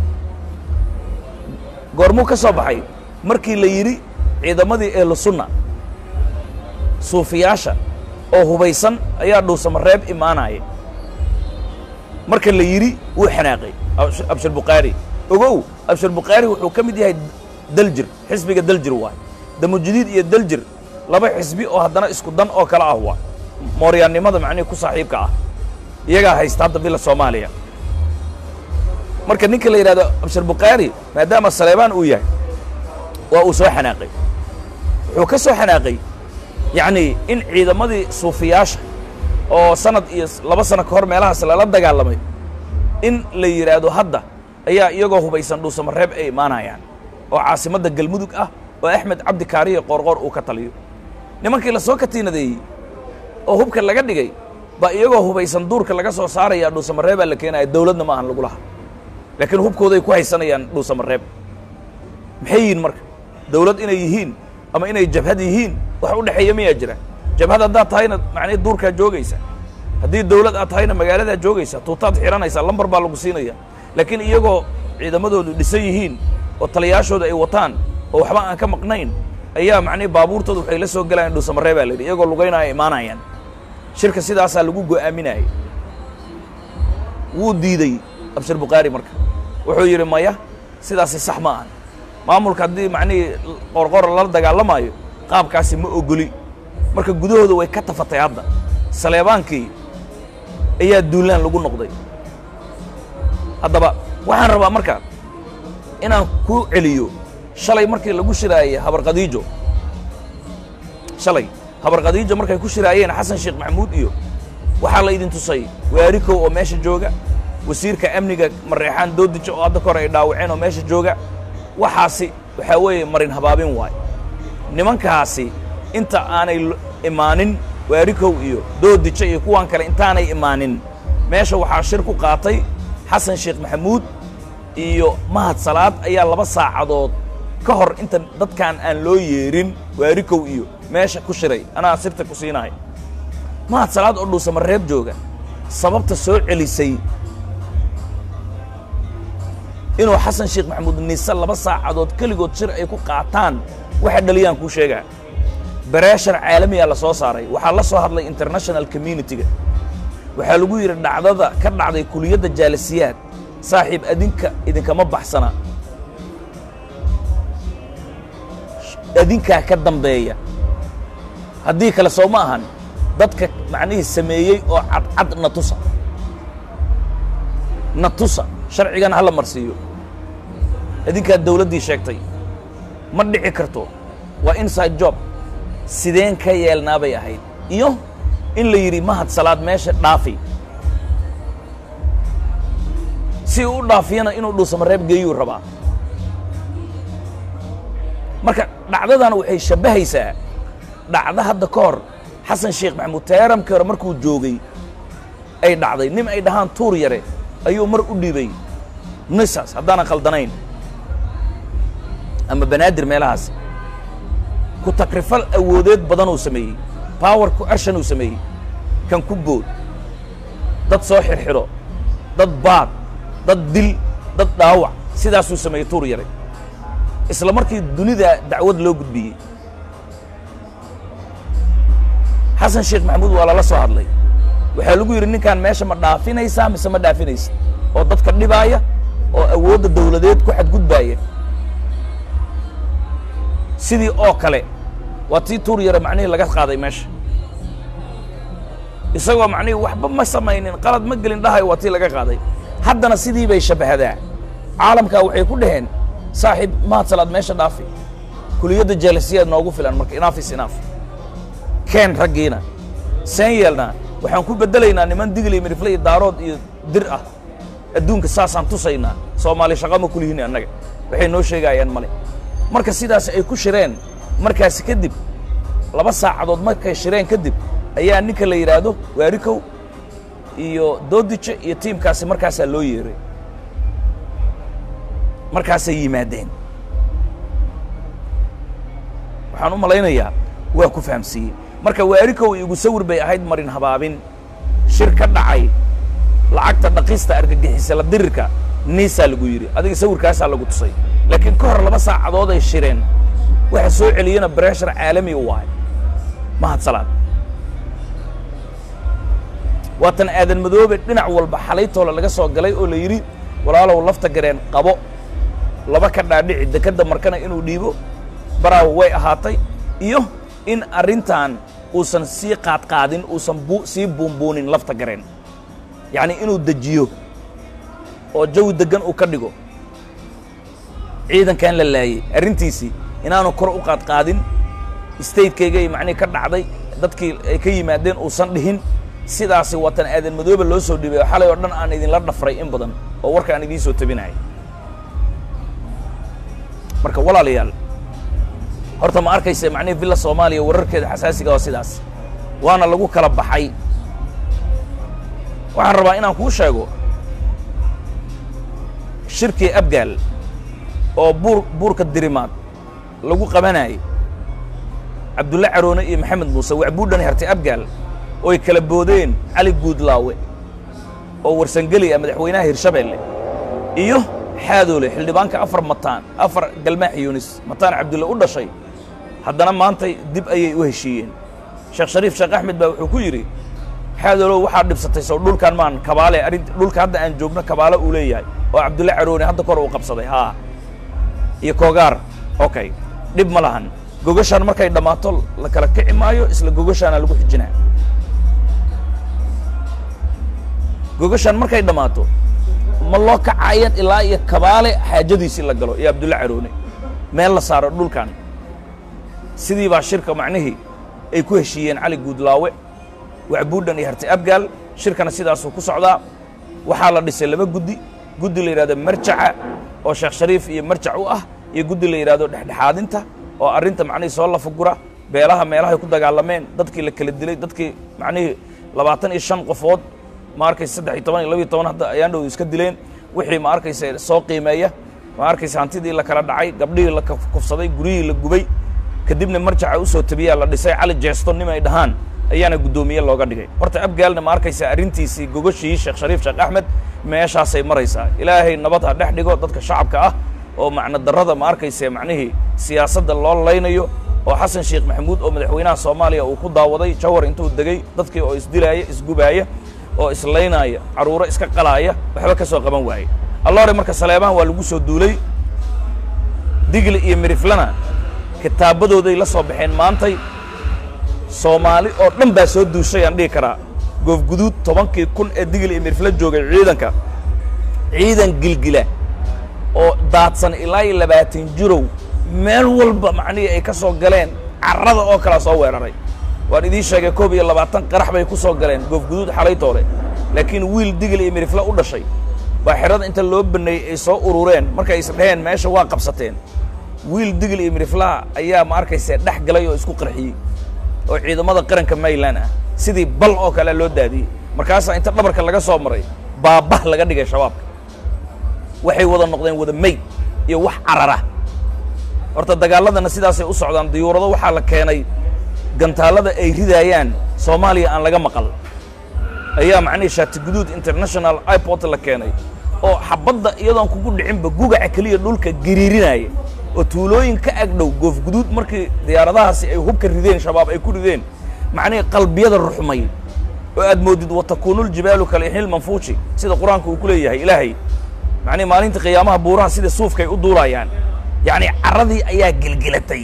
goormuu ka soo baxay markii la yidhi ciidamadii ehlu sunna suufiyaasha oo hubaysan ayaa dhuusamareeb imaanaya marka la yidhi wuu xanaaqay abshir bukhaari ogow abshir bukhaari wuxuu ka mid yahay daljir xisbiga daljir waay damujadiid iyo daljir laba xisbi oo haddana isku dan oo kale ah waa mooryaannimada macnihii ku saaxiibka ah iyagaa haysta hadda bila soomaaliya marka ninka la yidhahdo abshir bukhaari maadaama saleebaan uu yahay waa uu soo xanaaqay wuxuu ka soo xanaaqay yacni in ciidamadii suufiyaasha oo sanad iyo laba sano ka hor meelahaas lala dagaalamay in la yidhaahdo hadda ayaa iyagoo hubaysan dhuusamareeb ay imaanayaan oo caasimadda galmudug ah oo axmed cabdi kaariye qoorqoor uu ka taliyo nimankii la soo katiinadeeyey oo hubka laga dhigay baa iyagoo hubaysan duurka laga soo saaraya dhuusamareebaa la keenaya dawladna ma ahan lagulaha laakiin hubkooday ku haysanayaan dhuusamareeb maxay yihiin marka dawlad inay yihiin ama inay jabhad yihiin wax u dhexeeya miyaa jira jabhad haddaad tahayna macnii duurkaa joogaysa haddii dawlad aad tahayna magaaladaa joogaysa tuutaad xidhanaysaa lambar baa lagu siinaya laakiin iyagoo ciidamadoodu dhisan yihiin oo taliyaashooda ay wataan oo waxba aan ka maqnayn ayaa macnihi baabuurtooda waxay la soo gelayaan dhuusamaree baa la yidhi iyagoo lugaynaya imaanayaan shirka sidaasaa lagu go'aaminayay wuu diidey abshir bukhaari marka wuxuu yidhi maya sidaasi sax ma ahan maamulka haddii macnihii qorqora lala dagaalamaayo qaabkaasi ma ogoli marka gudahooda way ka tafatay hadda saleebaankii ayaa duulaan lagu noqday haddaba waxaan rabaa marka inaan ku celiyo shalay markii lagu shiraayey habarqadiijo shalay habarqadiijo markay ku shiraayeen xasan sheekh maxamuud iyo waxaa la idin tusay waarikow oo meesha jooga wasiirka amniga mareexaan doodijo oo hadda kahor ay dhaawaceen oo meesha jooga waxaasi waxaa weeye marin habaabin waay nimankaasi inta aanay imaanin waarikow iyo doodijo iyo kuwan kale intaanay imaanin meesha waxaa shir ku qaatay xasan sheekh maxamuud iyo mahad salaad ayaa laba saacadood ka hor inta dadkan aan loo yeerin waarikow iyo meesha ku shiray anaa sirta ku siinahay mahad salaad oo dhuusamareeb jooga sababta soo celisay inuu xasan sheekh maxamuud niise laba saacadood keligood shir ay ku qaataan waxa dhaliyaan kuu sheegaa bareeshar caalamiyaa la soo saaray waxaa la soo hadlay international communitiga waxaa lagu yidhi dhacdada ka dhacday kuliyadda jaalisiyaad saaxiib adinka idinkama baxsana adinkaa ka dambeeya haddii kale soo ma ahan dadka macnihii sameeyey oo cadcad na tusa na tusa sharcigana hala marsiiyo idinkaa dawladdii sheegtay ma dhici karto waa inside job sideen ka yeelnaa bay ahayd iyo in la yidhi mahad salaad meesha dhaafi si uu u dhaafiyana inuu dhuusamareeb geeyuu rabaa marka dhacdadan waxay shabbahaysaa dhacdo hadda ka hor xasan sheekh maxamuud teeramkii hore markuu joogay ay dhacday nin ay dhahaan tuur yare ayuu mar u dhiibay nisas haddaanan khaldanayn ama banaadir meelahaas ku takrifal awoodeed badanuu sameeyey power ku arshan uu sameeyey kan ku bood dad soo xirxidho dad baad dad dil dad dhaawac sidaasuu sameeyey tuur yare isla markii dunida dacwad loo gudbiyey xasan sheekh maxamuud waa lala soo hadlay waxaa lagu yidhi ninkaan meesha ma dhaafinaysaa mise ma dhaafinaysa oo dadka dhibaaya oo awoodda dawladeed ku xadgudbaaya sidii oo kale waa tii tuur yare macnihii laga qaaday meesha isagoo macnihii waxba ma samaynin qalad ma gelin dhahayo waa tii laga qaaday haddana sidii bay shabbahadaa caalamkaa waxay ku dhaheen saaxiib mahad salaad meesha dhaafi kuliyadda jaalisiyaad noogu filan marka inaafis inaaf keen raggiina seen yeelnaa waxaan ku beddelaynaa niman digli mirifle iyo daarood iyo dir ah adduunka saasaan tusaynaa soomaali shaqama kulihiin annaga waxay noo sheegayaan male marka sidaas ay ku shireen markaasi kadib laba saacadood markay shireen kadib ayaa ninka la yidhaahdo waarikow iyo doodijo iyo tiimkaasi markaasaa loo yeeray markaasay yimaadeen waxaan u malaynayaa waa ku fahamsiiyey marka waarikow igu sawir bay ahayd marin habaabin shir ka dhacay lacagta dhaqista argagixisa la dirirka niisaa lagu yidhi adiga sawirkaasaa lagu tusay laakiin ka hor laba saacadood ay shireen waxa soo celiyana breshar caalami u ahay mahad salaad waatan aadan madoobe dhinac walba xalaytoole laga soo galay oo la yidhi walaalow lafta gareen qabo laba ka dhaadhici dekadda markana inuu dhiibo baraawo way ahaatay iyo in arrintan uusan sii qaadqaadin uusan bu sii buunbuunin lafta gareen yacni inuu dejiyo oo jawi deggan uu ka dhigo ciidankan la laayey arrintiisii inaanu kor u qaadqaadin statekaygay macnihii ka dhacday dadkii ay ka yimaadeen uusan dhihin sidaasi watan aadan madoobe loo soo dhibay oo xalay oo dhan aan idinla dhafray in badan oo warka aan idiin soo tabinahay marka walaalayaal horta ma arkaysa macnihi villa soomaaliya wararkeeda xasaasiga oo sidaas waana lagu kala baxay waxaan rabaa inaan kuu sheego shirkii abgaal oo buur buurka dirimaad lagu qabanayay cabdulle caroone iyo maxamed muuse wacbuudhan hertay abgaal ooy kala boodeen cali guudlaawe oo warsangeli ah madaxweynaha hirshabeelle iyo xaadoole xildhibaanka afar mataan afar galmaax yunis mataan cabdulle u dhashay haddana maantay dib ayay u heshiiyeen sheekh shariif sheekh axmed baa wuxuu ku yidhi xaadoolow waxaad dhibsatay sow dhulkan maan kabaale arrin dhulka hadda aan joogno kabaale uu leeyahay oo cabdulle caroone hadda kor uu qabsaday haa iyo koogaar okay dhib ma lahan gogashaan markay dhammaato la kala kici maayo isla gogashaana lagu xijinaa gogashaan markay dhammaato ma loo kacayan ilaa iyo kabaale xaajadiisii la galo iyo abdulle caroone meel la saaro dhulkan sidii baa shirka macnihii ay ku heshiiyeen cali guudlaawe wacbuudhan iyo harti abgaal shirkana sidaasuu ku socdaa waxaa la dhisay laba guddi guddi la yidhahdo marjaca oo sheekh shariif iyo marjac u ah iyo guddi la yidhahdo dhexdhexaadinta oo arrinta macnihii soo lafagura beelaha meelahay ku dagaalameen dadkii la kala dilay dadkii macnihii labaatan iyo shan qofood ma arkaysa saddex iyo toban iyo labiyo toban hadda ayaan dhowda iska dileen wixii ma arkaysa soo qiimeeya ma arkaysa hantidii la kala dhacay gabdhihii la kufsaday guryihii la gubay kadibna marjaca u soo tabiyaa la dhisay cali jeesto nim ay dhahaan ayaana guddoomiye looga dhigay horta abgaalna ma arkaysa arrintiisii gogoshii sheekh shariif sheekh axmed meeshaasay maraysaa ilaahay nabad ha dhex dhigo dadka shacabka ah oo macno darrada ma arkaysa macnihii siyaasadda loo laynayo oo xasan sheekh maxamuud oo madaxweynaha soomaaliya uu ku daawaday jawar intuu degay dadkii oo isdilaaya isgubaaya oo islaynaaya carruuro iska qalaaya waxba ka soo qaban waaye alloore marka saleebahan waa lagu soo duulay digli iyo miriflana kitaabadooday la soo baxeen maantay soomaali oo dhan baa soo duushay aan dhihi karaa goofguduud tobankii kun ee digli iyo mirifla joogay ciidanka ciidan gilgila oo daadsan ilaa iyo labaatan jirow meel walba macnihii ay ka soo galeen carrada oo kalea soo weeraray waan idiin sheegay koob iyo labaatan qarax bay ku soo galeen goofguduud xalaytoole laakiin wiil digli iyo mirifla u dhashay baa xerada inta loo baneeyey ay soo urureen markay is dheheen meesha waa qabsateen wiil digli iyo miriflaha ayaa ma arkaysa dhex galay oo isku qarxiyey oo ciidamada qaranka mayland ah sidii bal oo kale loo daadiyey markaasaa inta dhabarka laga soo maray baabah laga dhigay shabaabka waxay wada noqdeen wada mayd iyo wax carara horta dagaaladana sidaasay u socdaan diyuurado waxaa la keenay gantaallada ay ridaayaan soomaaliya aan laga maqal ayaa macnihii shaatiguduud international iport la keenay oo xabadda iyadoon kugu dhicinba gugaca keliya dhulka gariirinaya oo tuulooyin ka agdhow goofguduud markii diyaaradahaasi ay hubka rideen shabaab ay ku rideen macnihii qalbiyada ruxmay oo aad moodid watakuunuljibaalu kalixil manfuuji sida qur-aanka uu ku leeyahay ilaahay macnihi maalinta qiyaamaha buuraha sida suufkay u duulayaan yacni carradii ayaa gelgelatay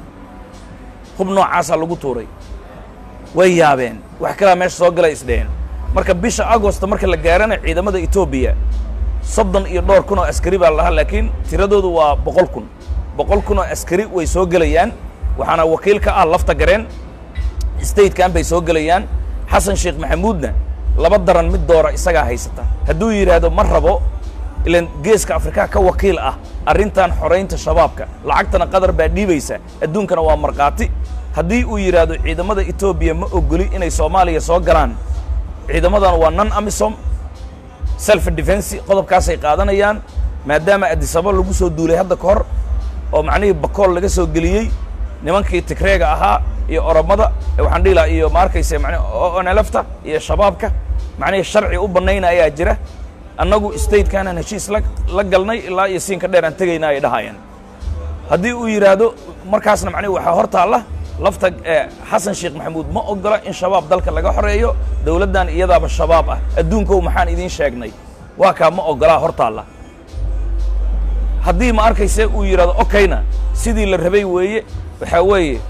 hub noocaasaa lagu tuuray way yaabeen wax kalaa meesha soo galay isdheheen marka bisha agosto marka la gaarana ciidamada etoobiya soddon iyo dhowr kun oo askari baa lahaa laakiin tiradoodu waa boqol kun boqol kun oo askari way soo gelayaan waxaana wakiil ka ah lafta gareen statekan bay soo gelayaan xasan sheekh maxamuudna laba daran mid doora isagaa haysata hadduu yidhaahdo ma rabo ilan geeska afrikaa ka wakiil ah arrintan xoraynta shabaabka lacagtana qatar baa dhiibaysa adduunkana waa markhaati haddii uu yidhaahdo ciidamada etoobiya ma ogoli inay soomaaliya soo galaan ciidamadan waa non amisom self defense qodobkaasay qaadanayaan maadaama addisaba lagu soo duulay hadda ka hor oo macnihii bakool laga soo geliyey nimankii tigreega ahaa iyo oromada waxaan dhihi lahaa iyo ma arkayse man onelefta iyo shabaabka macnihii sharci u bannayna ayaa jira annagu statekaanaan heshiis la la galnay ilaa iyo siinka dheer aan tegayna ay dhahayaan haddii uu yidhaahdo markaasna macnihi waxaa hor taalla lafta xasan sheekh maxamuud ma ogola in shabaab dalka laga xoreeyo dowladdan iyadaaba shabaab ah adduunkow maxaan idiin sheegnay waa kaa ma ogolaa hor taalla haddii ma arkayse uu yidhahdo okayna sidii la rabay weeye waxaa weeye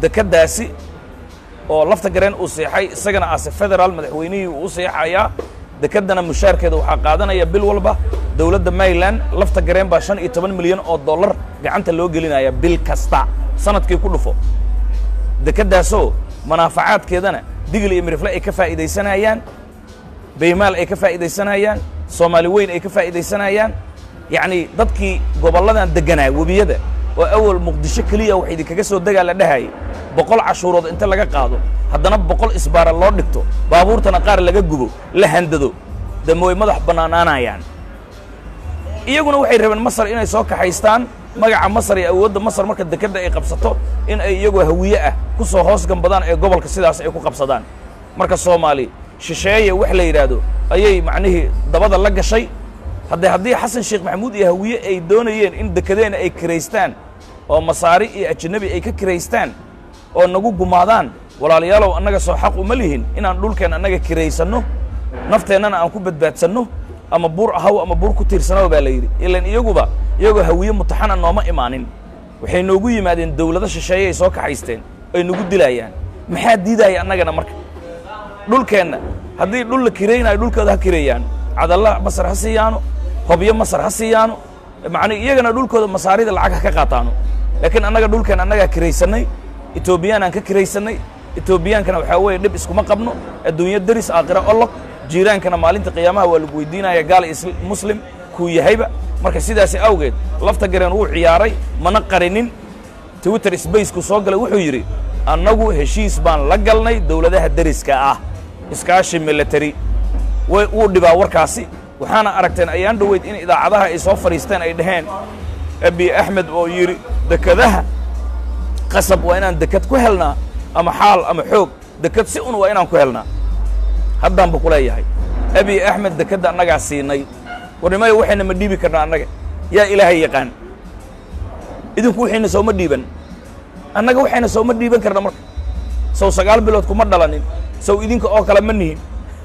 dekeddaasi oo lafta gareen uu seexay isagana ase federaal madaxweynihii uu u seexayaa dekeddana mushaarkeeda waxaa qaadanaya bil walba dowladda maryland lafta gareen baa shan iyo toban milyan oo dollar gacanta loo gelinaya bil kasta sanadkii ku dhufo dekeddaasoo manaafacaadkeedana digil iyo mirifle ay ka faa'iidaysanayaan baymaal ay ka faa'iidaysanayaan soomaali weyn ay ka faa'iidaysanayaan yacnii dadkii gobolladan degganaa webiyada oo awal muqdisho keliya wax idinkaga soo degaa la dhahayay boqol cashuurood inta laga qaado haddana boqol isbaara loo dhigto baabuurtana qaar laga gubo la handado dama way madax bannaanaanayaan iyaguna waxay rabeen masar inay soo kaxaystaan magaca masar iyo awoodda masar marka dekedda ay qabsato in ay iyagoo hawiye ah ku soo hoos gambadaan ee gobolka sidaas ay ku qabsadaan marka soomaali shisheeye wax la yidhaahdo ayay macnihii dabada la gashay haddee haddii xasan sheekh maxamuud iyo hawiye ay doonayeen in dekedeena ay kiraystaan oo masaari iyo ajanabi ay ka kiraystaan oo nagu gumaadaan walaalayaalow annaga soo xaq uma lihin inaan dhulkeen annaga kiraysanno nafteennana aan ku badbaadsanno ama buur ahaw ama buur ku tiirsanow baa la yidhi ilan iyaguba iyagoo hawiye mutaxana nooma imaanin waxay noogu yimaadeen dawlado shisheeye ay soo kaxaysteen ay nagu dilaayaan maxaa diidaaya annagana marka dhulkeenna haddii dhul la kiraynayo dhulkooda ha kireeyaan cadalla masar ha siiyaano hobyo masar ha siiyaano macnii iyagana dhulkooda masaarida lacag ha ka qaataano laakiin annaga dhulkeen annagaa kiraysannay etoobiyaanaan ka kiraysannay etoobiyaankana waxaa weeye dhib iskuma qabno adduunyo deris aakhira olog jiiraankana maalinta qiyaamaha waa lagu weydiinaya gaal muslim kuu yahayba marka sidaasi awgeed lafta gareen wuu ciyaaray mana qarinin twitter sbacekuu soo galay wuxuu yidhi annagu heshiis baan la galnay dawladaha deriska ah iskaashi military wuu dhibaa warkaasi waxaana aragteen ayaan dhoweyd in idaacadaha ay soo fadhiisteen ay dhaheen abiy axmed oo yidhi dekadaha qasab waa inaan dekad ku helnaa ama xaal ama xoog dekad si un waa inaan ku helnaa haddaan bu ku leeyahay abiy axmed dekedda annagaa siinay warnimayo waxayna ma dhiibi karnaa annaga yaa ilaahay yaqaan idinku waxayna sooma dhiiban annaga waxayna sooma dhiiban karna marka sow sagaal bilood kuma dhalanin sow idinka oo kale ma nihin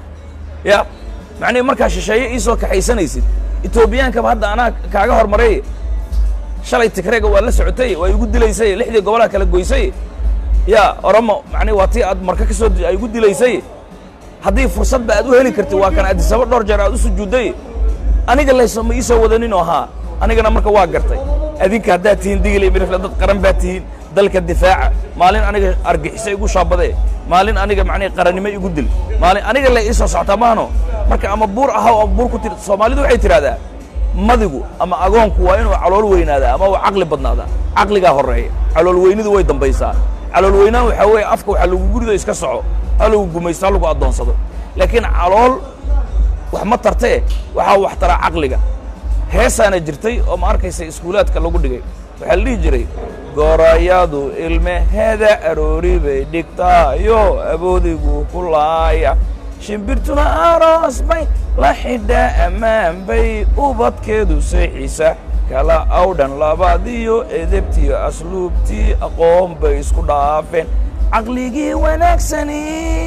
ya macnihi markaa shisheeye ii soo kaxaysanaysid etoobiyaankaba hadda anaa kaaga hormareeye shalay tigreega waa la socotay waa igu dilaysay lixdii gobolaha kala goysay ya oromo macnihi waa tii aad marka ka soo ay igu dilaysay haddii fursadba aad u heli kartid waa kan addisaba dhowr jeer aad u sujuudday aniga layso ma ii soo wadaninoo haa anigana marka waa gartay adinka haddaad tihiin digil iyo mirifle dad qaran baad tihiin dalka difaaca maalin aniga argixisa igu shaabadee maalin aniga macnihi qarannimo igu dil maalin aniga lay ii soo socotaa maano marka ama buur ahaw ama buur ku tir soomaalidu waxay tidhahdaa madigu ama agoonku waa inuu calool weynaadaa ama uu caqli badnaadaa caqligaa horreeya calool weynidu way dambaysaa calool weynaan waxaa weeye afka waxaa lagu gurido iska soco ha lagu gumaysto ha lagu addoonsado laakiin calool wax ma tartee waxaa wax taraa caqliga heesaana jirtay oo ma arkaysa iskuulaadka lagu dhigay waxaa la dhihi jiray gorayadu ilmeheeda aroori bay dhigtaayo aboodigu ku laaya shimbirtuna aroos bay la xidhaa ammaan bay ubadkeedu seexisa kala awdhan labaadiyo edebtiyo asluubtii aqoon bay isku dhaafeen caqligii wanaagsani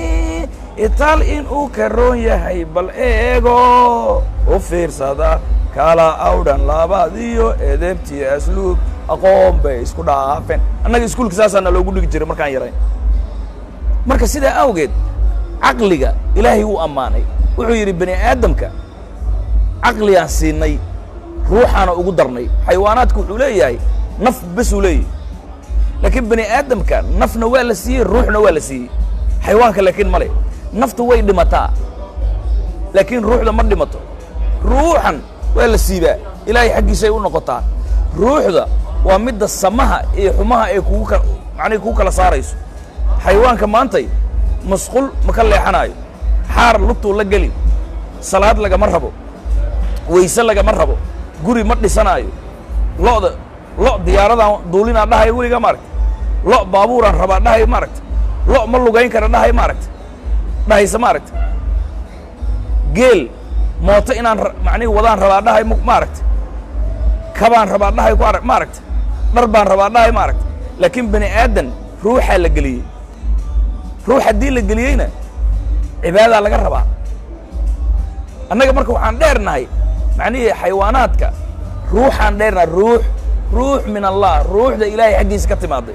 itaal inuu karoon yahay bal eego u fiirsada kala awdhan labaadiyo edebtiyo asluub aqoon bay isku dhaafeen annaga iskuulka saasaana loogu dhigi jiray markaan yarayn marka sidaa awgeed caqliga ilaahay wuu ammaanay wuxuu yidhi bani aadamka caqligaan siinay ruuxaana ugu darnay xayawaanaadku wuxuu leeyahay naf besuu leeyahy laakiin bani aadamka nafna waa la siiyey ruuxna waa la siiyey xayawaanka laakiin male naftu way dhimataa laakiin ruuxda ma dhimato ruuxan waa la siibaa ilaahay xaggiisay u noqotaa ruuxda waa midda samaha iyo xumaha ay kugu ka macnihi kugu kala saarayso xayawaanka maantay masqul ma ka leexanaayo xaar lugtuu la geli salaad lagama rabo wayse lagama rabo guri ma dhisanaayo lo'da lo' diyaaradaan duulinaan dhahayo weligaa ma aragta lo' baabuuraan rabaa dhahayo ma aragta lo' ma lugayn kara dhahayo ma aragta dhahaysa ma aragta geel mooto inaan macnihi wadaan rabaa dhahay ma aragta kabaan rabaa dhahay ku arag ma aragta dhar baan rabaa dhahay ma aragta laakiin bani aadan ruuxaa la geliyey ruux haddii la geliyeyna cibaadaa laga rabaa annaga marka waxaan dheernahay macnihii xayawaanaadka ruuxaan dheernahay ruux ruux min allah ruuxda ilaahay xaggiisa ka timaaday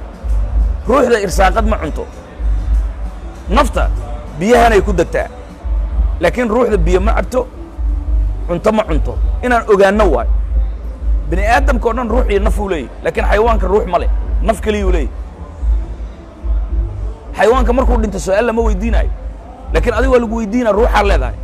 ruuxda irsaaqad ma cunto nafta biyahanay ku degtaa laakiin ruuxda biyo ma cabto cunto ma cunto inaan ogaano waayo bini aadamka o dhan ruux iyo naf uu leeyahy laakiin xayawaanka ruux ma leh naf keliyuu leeyahy xayawaanka markuu dhinto su-aal lama weydiinayo laakiin adiga waa lagu weydiinaya ruuxaa leedahay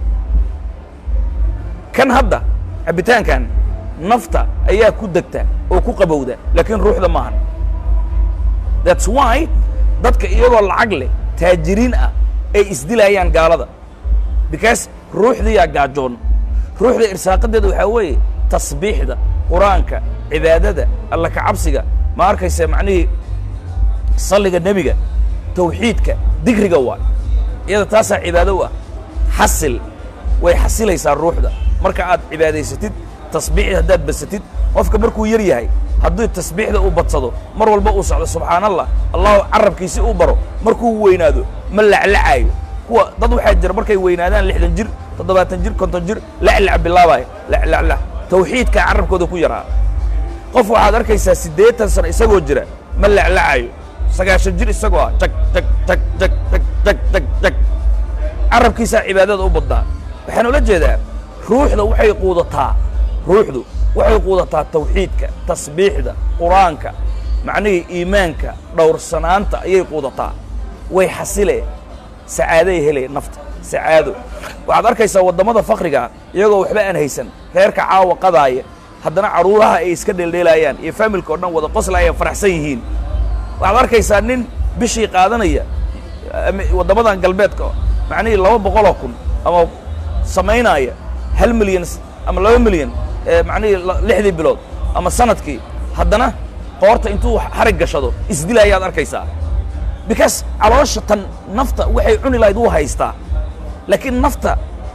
kan hadda cabitaankan nafta ayaa ku degta oo ku qabowda laakiin ruuxda maahan that's why dadka iyagoo lacag leh taajiriin ah ay isdilayaan gaalada because ruuxdiyaa gaajoon ruuxda irsaaqadeeda waxaa weeye tasbiixda qur-aanka cibaadada alla ka cabsiga ma arkaysa macnihii salliga nebiga tawxiidka digriga waay iyada taasaa cibaado u ah xasil way xasilaysaa ruuxda marka aad cibaadaysatid tasbiixda haddaad badsatid qofka markuu yar yahay haddii tasbiixda uu badsado mar walba uu socdo subxaan allah allahu carabkiisi uu baro markuu weynaado ma laclacaayo kuwa dad waxaa jira markay weynaadaan lixdan jir toddobaatan jir konton jir laclac bilaabaayo laclaclac tawxiidkaa carabkooda ku yaraa qof waxaad arkaysaa siddeetan sano isagoo jira ma laclacayo sagaashan jir isagoo ah jag jag jag jag jag jag jag jag carabkiisaa cibaadada u badnaa waxaan ula jeedaa ruuxda waxay quudataa ruuxdu waxay quudataa tawxiidka tasbiixda qur-aanka macnihii iimaanka dhowrsanaanta ayay quudataa way xasilee sacaaday helee nafta sacaado waxaad arkaysaa waddamada fakrigaa iyagoo waxba aan haysan reerka caawa qadaaya haddana carruuraha ay iska dheeldheelaayaan iyo faamilka o dhan wada qoslaaya faraxsan yihiin waxaad arkaysaa nin bishii qaadanaya waddamadan galbeedka macnihii laba boqoloo kun ama samaynaya hal milyan ama laba milyan macnihii lixdii bilood ama sanadkii haddana qoorta intuu xarig gashado isdilaayaad arkaysaa because caloosha tan nafta waxay cuni lahayd wuu haystaa laakiin nafta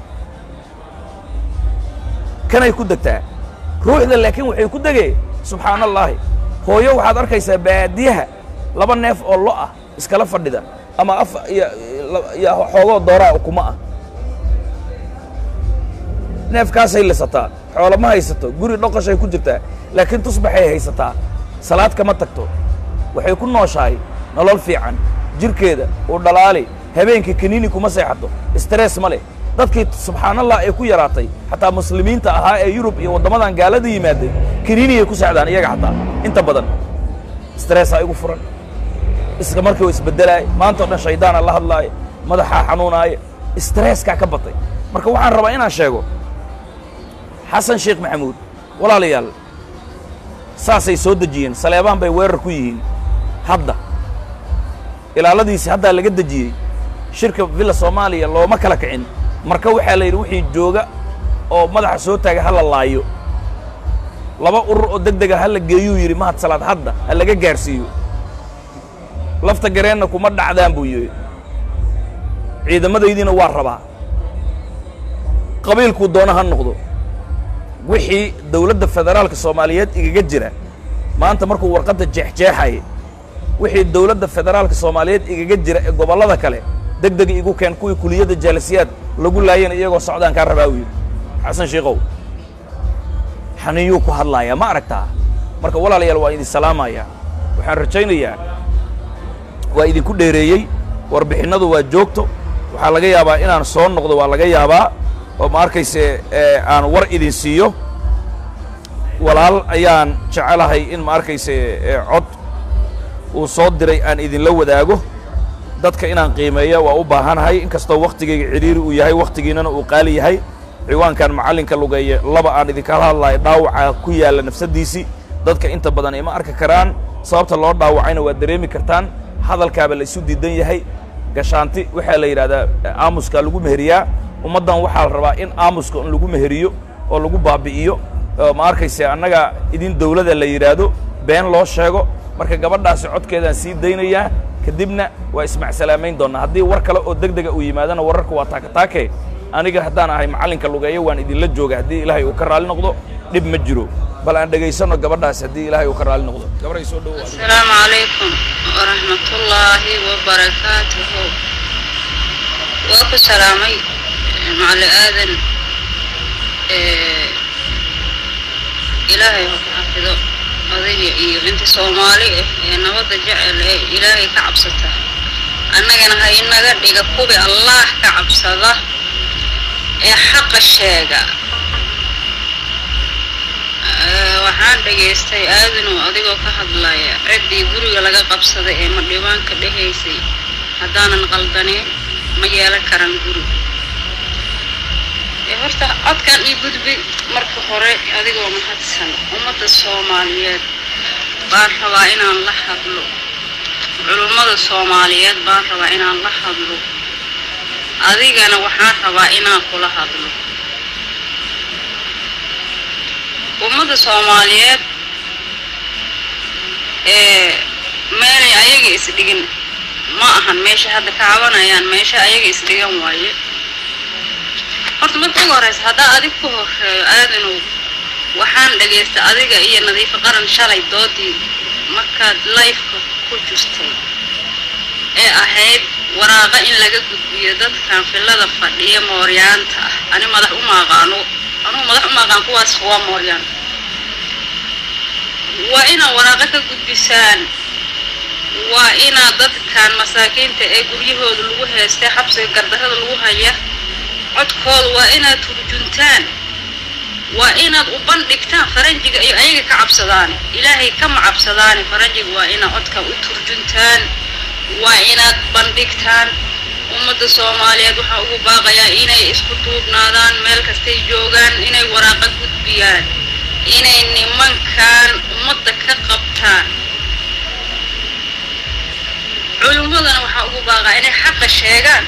kanay ku degtaa ruuxda laakiin waxay ku degee subxaana allaahi hooyo waxaad arkaysaa baadiyaha laba neef oo lo ah iskala fadhida ama af iyo iyo xoogoo dooraa ukuma ah neefkaasay lisataa xoolo ma haysato guri dhoqoshay ku jirtaa laakiin tusbaxay haysataa salaad kama tagto waxay ku nooshahay nolol fiican jirkeeda uu dhalaali habeenkii kaniini kuma seexato stress ma leh dadkii subxaanallah ay ku yaraatay xataa muslimiinta ahaa ee yurub iyo waddamadan gaalada yimaaday kaniiniyay ku seexdaan iyaga xataa inta badan stressaa igu furan iska markii u isbeddelaaya maanta o dhan shaydaana la hadlaaya madaxaa xanuunaaya stresskaa ka batay marka waxaan rabaa inaan sheego xasan sheekh maxamuud walaalayaal saasay soo dejiyeen saleebaan bay weerar ku yihiin hadda ilaaladiisi haddaa laga dejiyey shirka villa soomaaliya looma kala kicin marka waxaa la yidhi wixii jooga oo madaxa soo taaga ha la laayo laba urur oo deg dega ha la geeyuu yidhi mahad salaad hadda ha laga gaarsiiyo lafta gareenna kuma dhacdaan buu yidhi ciidamadaydiina waa rabaa qabiilkuu doona ha noqdo wixii dawladda federaalka soomaaliyeed igaga jira maanta markuu warqadda jeexjeexaya wixii dawladda federaalka soomaaliyeed igaga jira ee gobollada kale deg deg igu keen kuwii kuliyadda jaalisiyaad lagu laayana iyagoo socdaan kaa rabaa u yidhi xasan shiikow xaniyuu ku hadlaaya ma aragtaa marka walaalayaal waa idin salaamayaa waxaan rajaynayaa waa idinku dheereeyey warbixinnadu waa joogto waxaa laga yaabaa inaan soo noqdo waa laga yaabaa oo ma arkayse aan war idin siiyo walaal ayaan jecelahay in ma arkayse cod uu soo diray aan idinla wadaago dadka inaan qiimeeya waa u baahanahay inkastoo wakhtigayga cidhiiri uu yahay wakhtigiinnana uu qaali yahay ciwaankan macallinka lugeeye laba aan idinkala hadlayo dhaawaca ku yaalla nafsaddiisii dadka inta badan ima arki karaan sababta loo dhaawacayna waa dareemi kartaan hadalkaaba la isu diidan yahay gashaanti waxaa la yidhahdaa aamuskaa lagu meheriyaa ummaddan waxaa la rabaa in aamuska in lagu meheriyo oo lagu baabi'iyo ma arkayse annaga idin dawlada la yidhaahdo been loo sheego marka gabadhaasi codkeedaan sii daynayaa kadibna waa ismacsalaamayn doonnaa haddii war kale oo deg dega uu yimaadana wararka waa taakataake aniga haddaan ahay macallinka lugeeyo waan idinla jooga haddii ilaahay uu ka raalli noqdo dhib ma jiro bal aan dhegaysanno gabadhaasi haddii ilaahay uu ka raalli noqdo gabaray soo dhowo asalaamu calaykum waraxmatullaahi wabarakaatuhu waa ku salaamay macali aadan ilaahay ha ku xafido adiga iyo inta soomaali ah ee nabadda jecel ee ilaahay ka cabsata annagana ha inaga dhiga kubi allaah ka cabsada ee xaqa sheega Eh, waxaan dhagaystay aadanow adigoo ka hadlaya ciddii guriga laga qabsaday ee madhibaanka dhehaysay haddaanan qaldaneen ma yeelan karaan guri ee horta codkan ii gudbi marka hore adigoo mahadsan ummadda soomaaliyeed baan rabaa inaan la hadlo culummada soomaaliyeed baan rabaa inaan la hadlo adigana waxaan rabaa inaan kula hadlo ummadda soomaaliyeed ee meelay ayaga isdhigin ma ahan meesha hadda ka cabanayaan meesha ayaga isdhigan waaye horta marka ugu horeysa haddaa adig ku horeeyo aadanow waxaan dhagaystay adiga iyo nadiifo qaran shalay doodii markaad lifeka ku jirtay ee ahayd waraaqa in laga gudbiyo dadkan filada fadhiya mooryaanta ah ani madax uma aqaano anugu madax uma aqaan kuwaas waa mooryaan waa inaad waraaqa ka gudbisaan waa inaad dadkan masaakiinta ee guryahooda lagu heystay xabsiga gardarrada lagu haya codkooda waa inaad turjuntaan waa inaad u bandhigtaan faranjiga iyo ayaga ka cabsadaane ilaahay kama cabsadaane faranjiga waa inaad codka u turjuntaan waa inaad bandhigtaan ummadda soomaaliyeed waxaa ugu baaqayaa inay isku duubnaadaan meel kastay joogaan inay waraaqa gudbiyaan inay nimankan ummadda ka qabtaan culimmadana waxaa ugu baaqaa inay xaqa sheegaan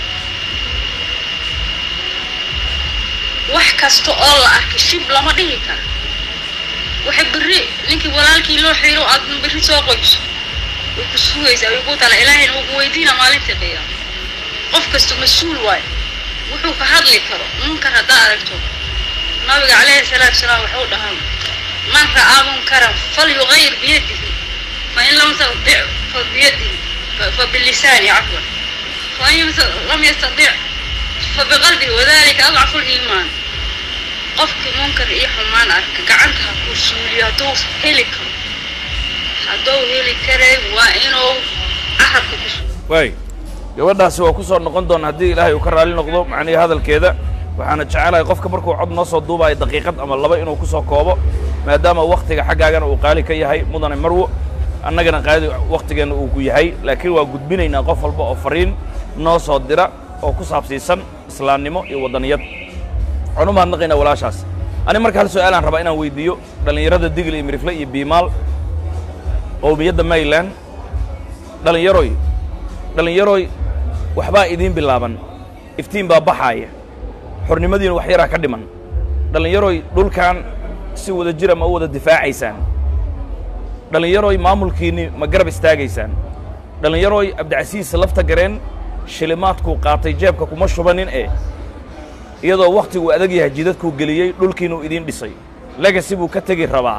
wax kasta oo la arkay shib lama dhihi kara waxay berri ninkii walaalkii loo xiiro aadna berri soo qoyso way ku sugaysaa way ku tala ilaahayna wuu ku weydiina maalinta qiyaama qof kasta mas-uul waayo wuxuu ka hadli karo munkar haddaa aragto nabiga calayhi salaatu salaam wuxuu dhahaa man ra'aa munkaran falyugayir biyadihi fain lam tastadic fa biyadihi fa bilisaani cafwan fain lam yastadic fa biqalbihi wadalika adcafu liimaan qofkii munkar iyo xumaan arka gacanta ha ku suuliyo hadduu heli karo hadduu heli karay waa inuu carabka ku suuliyo waay gabadhaasi waa ku soo noqon doona haddii ilaahay uu ka raalli noqdo macnihii hadalkeeda waxaana jecelahay qofka markuu cod noo soo duubayo daqiiqad ama laba inuu ku soo koobo maadaama wakhtiga xaggaagana uu qaali ka yahay mudane marwo annagana qaadi wakhtigeenna uu ku yahay laakiin waa gudbinaynaa qof walba oo fariin noo soo dira oo ku saabsiisan islaamnimo iyo waddaniyad waxaan u mahadnaqaynaa walaashaas ani marka hal su-aalaan rabaa inaan weydiiyo dhallinyarada digl iyo mirifle iyo biimaal qowmiyadda mayland dhallinyaroy dhallinyaroy waxbaa idiin bilaaban iftiin baa baxaaya xornimadiina wax yaraa ka dhiman dhallinyaroy dhulkan si wada jira ma u wada difaacaysaan dhallinyaroy maamulkiinni ma garab istaagaysaan dhallinyaroy abdicasiis lafta gareen shilimaadkuu qaatay jeebka kuma shubanin ee iyadoo wakhtiguu adag yahay jidadkuu geliyey dhulkiinuu idiin dhisay legasi buu ka tegi rabaa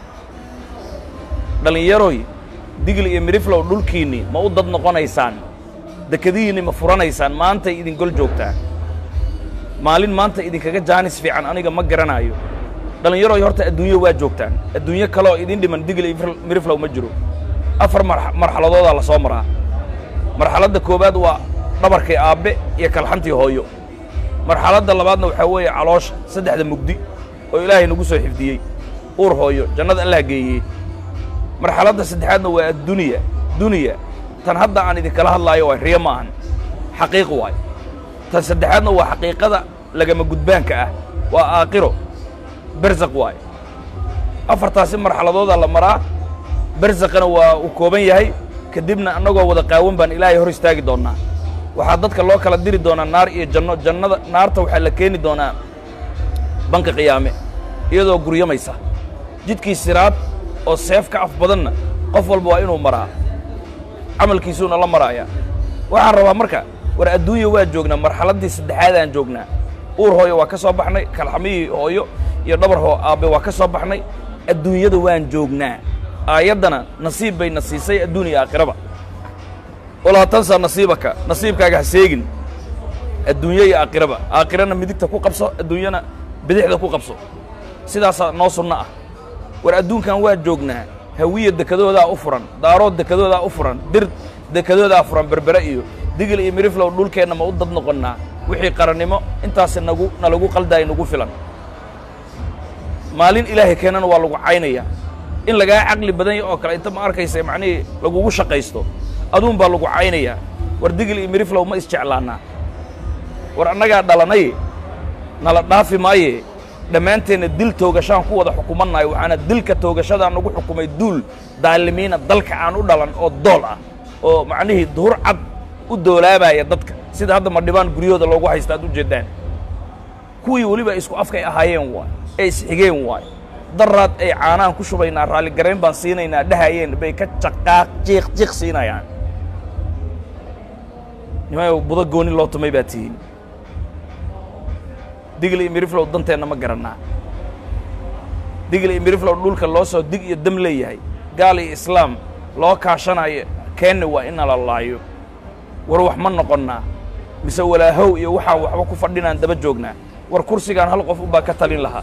dhallinyaroy digli iyo midhiflow dhulkiinni ma u dad noqonaysaan dekadihiinni ma furanaysaan maantay idin gol joogtaa maalin maanta idinkaga jaanis fiican aniga ma garanaayo dhallinyaroy horta adduunyo waa joogtaan adduunyo kale oo idin dhiman digli iyo midhiflow ma jiro afar mar- marxaladoodaa la soo maraa marxaladda koowaad waa dhabarkii aabbe iyo kalxantii hooyo marxaladda labaadna waxaa weeye caloosha saddexda mugdi oo ilaahay nagu soo xifdiyey uur hooyo jannada allah geeyey marxaladda saddexaadna waa adduniya duniya tan hadda aan idinkala hadlaayo waa riyo ma ahan xaqiiq waay tan saddexaadna waa xaqiiqada lagama gudbaanka ah waa aakiro berzaq waay afartaasi marxaladoodaa la maraa berzaqana waa uu kooban yahay kadibna annagoo wada qaawan baan ilaahay hor istaagi doonnaa waxaa dadka loo kala diri doonaa naar iyo janno jannada naarta waxaa la keeni doonaa banka qiyaame iyadoo guryamaysa jidkii siraad oo seef ka af badanna qof walba waa inuu maraa camalkiisuuna la maraayaa waxaan rabaa marka war adduunya waa joognaa marxaladdii saddexaadaan joognaa uur hooyo waa ka soo baxnay kalxamihii hooyo iyo dhabar hoo aabbe waa ka soo baxnay adduunyada waan joognaa aayaddana nasiib bay na siisay adduun iyo aakhiraba walaa tansa nasiibaka nasiibkaaga ha seegin adduunyo iyo aakhiraba aakhirana midigta ku qabso adduunyana bidixda ku qabso sidaasaa noo sunno ah war adduunkan waa joognaa hawiya dekadoodaa u furan daarood dekadoodaa u furan dir dekadoodaa furan berbere iyo digil iyo miriflow dhulkeenna ma u dad noqonnaa wixii qarannimo intaasi nagu nalagu qaldaay nagu filan maalin ilaahay keenana waa lagu caynaya in lagaa caqli badan ya oo kale inta ma arkaysa macnihii lagugu shaqaysto aduun baa lagu caynayaa war digil iyo miriflow ma isjeclaannaa war annagaa dhalanay nala dhaafi maaye dhammaanteenna dil toogashaan ku wada xukumannayo waxaana dilka toogashadaa nagu xukumay duul daalimiina dalka aan u dhalan oo dool ah oo macnihii duhur cad u doolaabaya dadka sida hadda madhibaan guryahooda loogu haysta ad u jeeddaan kuwii weliba isku afkay ahaayeen waay ee isxigeen waay daraad ay caanaan ku shubaynaa raalligarayn baan siinaynaa dhahayeen bay ka jaqaaq jiiq jiiq siinayaan nimayo budo gooni loo tumay baa tihiin digil iyo miriflow danteenna ma garannaa digil iyo miriflow dhulka loo soo dig iyo dam leeyahay gaal iyo islaam loo kaashanayo keenna waa in nala laayo war wax ma noqonnaa mise walaahow iyo waxaan waxba ku fadhinaan daba joognaa war kursigaan hal qof unbaa ka talin lahaa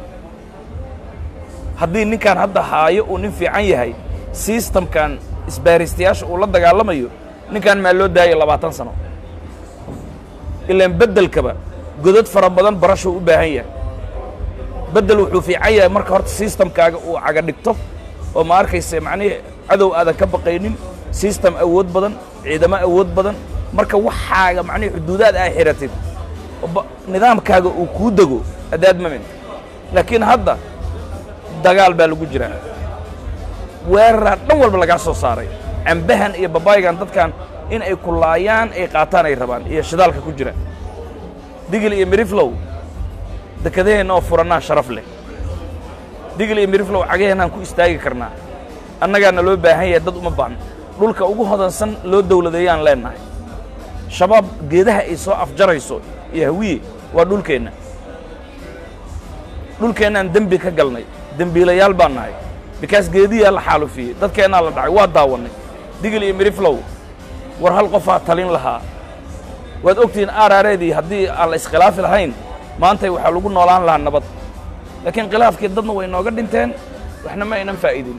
haddii ninkaan hadda haayo uu nin fiican yahay sistamkan isbaaristayaasha uu la dagaalamayo ninkaan maa loo daayo labaatan sano ilaan beddelkaba godad fara badan barashuu u baahan yahay beddel wuxuu fiican yahay marka horta sistamkaaga uu caga dhigto oo ma arkayse macnihii cadow aadan ka baqaynin sistam awood badan ciidamo awood badan marka waxaaga macnihii xuduudaad aa xiratid nidaamkaaga uu kuu dego adaad mamin laakiin hadda dagaal baa lagu jiraa weeraraa dhan walba lagaa soo saaray cambahan iyo babaygan dadkan in ay kulaayaan ay qaataan ay rabaan iyo shidaalka ku jira digil iyo miriflow dekadaheenna oo furannaa sharaf leh digil iyo miriflow cagaheennaan ku istaagi karnaa annagaana loo baahan yahay dad uma baahno dhulka ugu hodansan loo dawladeeyaan leennahay shabaab geedaha ay soo afjarayso iyo hawiye waa dhulkeenna dhulkeennaan dembi ka galnay dembiilayaal baan nahay bikaas geediyaa la xaalufiyey dadkeennaa la dhacay waa daawannay digil iyo miriflow war hal qofaa talin lahaa waad ogtihiin aaraareedii haddii aan la iskhilaafi lahayn maantay waxaa lagu noolaan lahaa nabad laakiin khilaafkii dadna way nooga dhinteen waxna ma aynan faa'idin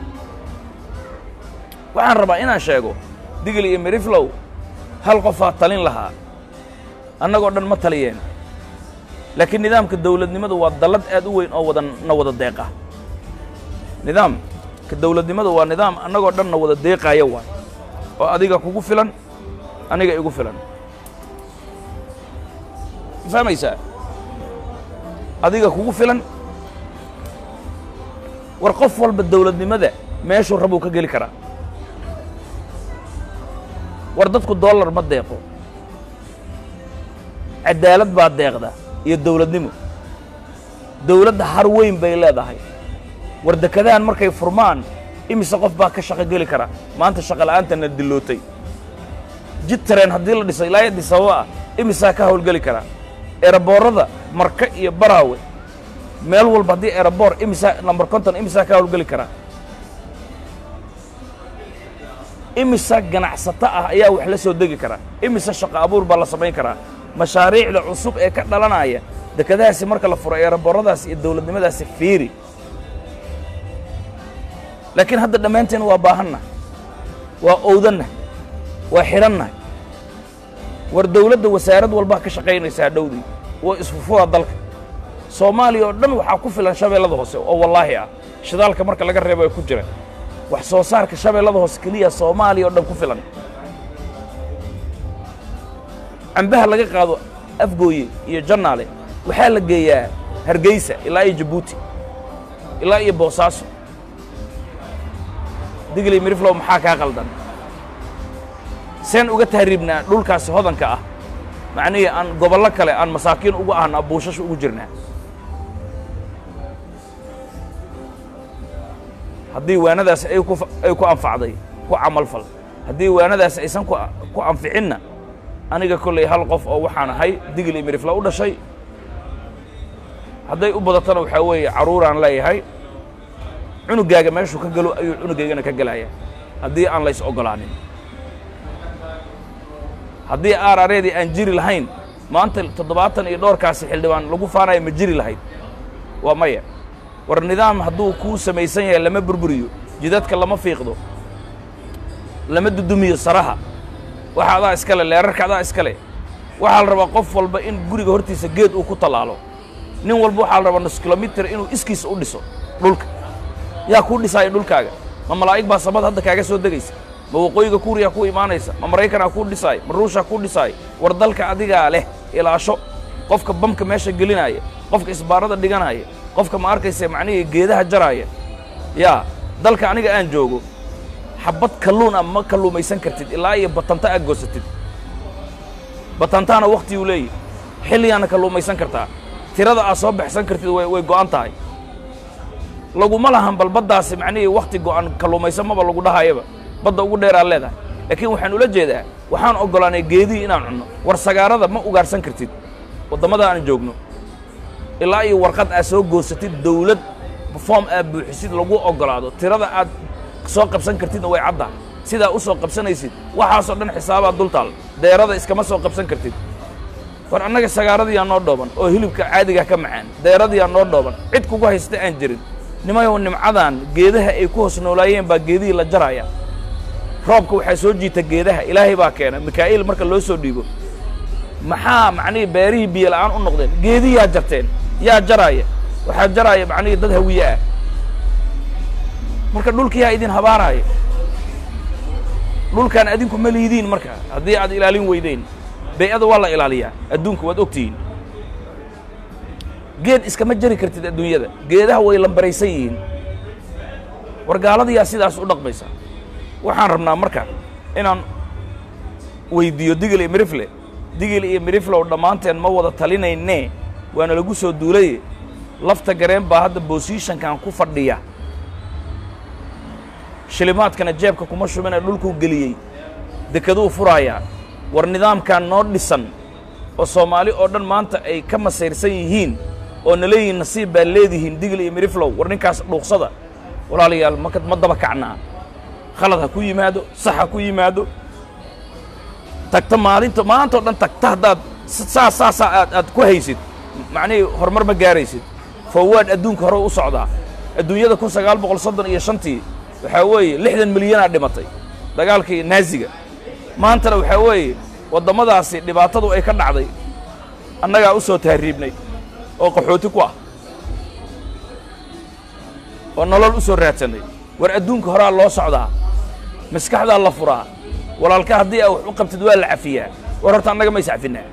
waxaan rabaa inaan sheego digil iyo miriflow hal qofaa talin lahaa annagoo dhan ma taliyeen laakiin nidaamka dawladnimadu waa dallad aad u weyn oo wada na wada deeqa nidaamka dawladnimadu waa nidaam annagoo dhan na wada deeqaaya waay oo adiga kugu filan aniga igu filan ma fahmaysaa adiga kugu filan war qof walba dawladnimada meeshuu rabuu ka geli karaa war dadku dollar ma deeqo cadaalad baa deeqda iyo dawladnimo dawladda har weyn bay leedahay war dekadahan markay furmaan imise qof baa ka shaqo geli kara maanta shaqa la'aantana dillootay jid tareen haddii la dhiso ilaa addis ababa ah imisaa ka hawlgeli karaa eeraboorada marka iyo baraawe meel walba haddii eeraboor imisaa namber konton imisaa ka hawlgeli karaa imisa ganacsato ah ayaa wax la soo degi karaa imise shaqo abuur baa la samayn karaa mashaariicda cusub ee ka dhalanaya dekadahaasi marka la furo eerabooradaasi iyo dawladnimadaasi fiiri laakiin hadda dhammaanteen waa baahanna waa owdanna waa xidhanna war dawladda wasaarad walbaa ka shaqaynaysa hadhowdii waa isfufuda dalka soomaaliya oo dhan waxaa ku filan shabeellada hoose oo wallaahi ah shidaalka marka laga reebo ay ku jira wax soo saarka shabeellada hoose keliya soomaaliya oo dhan ku filan cambaha laga qaado afgooye iyo jannaale waxaa la geeyaa hargeysa ilaa iyo jabuuti ilaa iyo boosaaso digli miriflow maxaa kaa qaldan seen uga tahriibnaa dhulkaasi hodanka ah macnihii aan gobollo kale aan masaakiin ugu ahna buushasha ugu jirnaa haddii waanadaasi ay ku ay ku anfacday ku camalfal haddii waanadaasi aysan ku ku anficinna aniga kollay hal qof oo waxaan ahay digli mirifla u dhashay hadday u badatona waxaa weeye carruuraan leeyahay cunugaaga meeshuu ka gelo ayuu cunugaygana ka gelaya haddii aan lays oggolaanin haddii aarareedii aan jiri lahayn maanta toddobaatan iyo dhowrkaasi xildhibaan lagu faanaya ma jiri lahayd waa maya war nidaam hadduu kuu samaysan yahay lama burburiyo jidadka lama fiiqdo lama dudumiyo saraha waxa adaa iskale leerarka adaa iskale waxaa la rabaa qof walba in guriga hortiisa geed uu ku tallaalo nin walba waxaa la rabaa nus kilomitir inuu iskiisa u dhiso dhulka yaa kuu dhisaaya dhulkaaga ma malaa'ig baa samad hadda kaaga soo degaysa ma waqooyiga kuuriyaa ku imaanaysa ma maraykanaa kuu dhisaaya ma ruushaa kuu dhisaaya war dalka adigaa leh ilaasho qofka bamka meesha gelinaaya qofka isbaarada dhiganaya qofka ma arkaysa macnihii geedaha jaraaya yaa dalka aniga aan joogo xabad kalluun ah ma kalluumaysan kartid ilaa iyo batanta aad goosatid batantaana wakhtiguu leeyahy xilligaana kalluumaysan kartaa tirada aad soo baxsan kartid way way go'an tahay laguma lahan bal baddaasi macnihii wakhti go'an kalluumaysan maba lagu dhahayaba badda ugu dheeraad leedahay laakiin waxaan ula jeedaa waxaan oggolaanay geedihii inaan cunno war sagaarada ma ugaarsan kartid waddamada aan joogno ilaa iyo warqad aad soo goosatid dawlad foom aad buuxisid lagu oggolaado tirada aad soo qabsan kartidna way caddahay sidaa u soo qabsanaysid waxaasoo dhan xisaabaad dultaal deerada iskama soo qabsan kartid war annaga sagaaradiyaa noo dhooban oo hilibka caadigaa ka macaan deeradiyaa noo dhooban cid kugu haysta aan jirin nimayow nimcadan geedaha ay ku hoos noolaayeen baa geedihii la jaraya roobka waxaa soo jiita geedaha ilaahay baa keena mikaa'iil marka loo soo dhiibo maxaa macnihii beerihii biyo la'aan u noqdeen geediyaa jarteen yaa jaraaya waxaa jaraaya macnihii dad hawiye ah marka dhulkiyaa idin habaaraaya dhulkaan adinku ma liidiin marka haddii aad ilaalin weydeen bay-ada waa la ilaaliyaa adduunka waad ogtihiin geed iskama jari kartid adduunyada geedaha way lambaraysan yihiin war gaaladayaa sidaas u dhaqmaysa waxaan rabnaa marka inaan weydiiyo digil iyo mirifle digil iyo miriflow dhammaanteen ma wada talinaynee waana lagu soo duulaye lafta gareen baa hadda bosishankan ku fadhiya shilimaadkana jeebka kuma shubinee dhulkuu geliyey dekaduu furaayaa war nidaamkan noo dhisan oo soomaali oo dhan maanta ay ka masayrsan yihiin oo na leeyihiin nasiib baa leedihiin digil iyo miriflow war ninkaas dhuuqsada walaalayaal maka ma daba kacnaa khalad ha ku yimaado sax ha ku yimaado tagta maalinta maanta o dhan tagta haddaad saas saasaa aad aad ku haysid macnihii horumar ma gaaraysid foowaad adduunka hore u socdaa adduunyada kun sagaal boqol soddon iyo shantii waxaa weeye lixdan milyanaa dhimatay dagaalkii naaziga maantana waxaa weeye waddamadaasi dhibaatadu ay ka dhacday annagaa u soo tahriibnay oo qaxooti ku ah oo nolol u soo raadsannay war adduunka horaa loo socdaa maskaxdaa la furaa walaalka haddii aa wax u qabtid waa la cafiyaa war horta annaga ma is cafinaa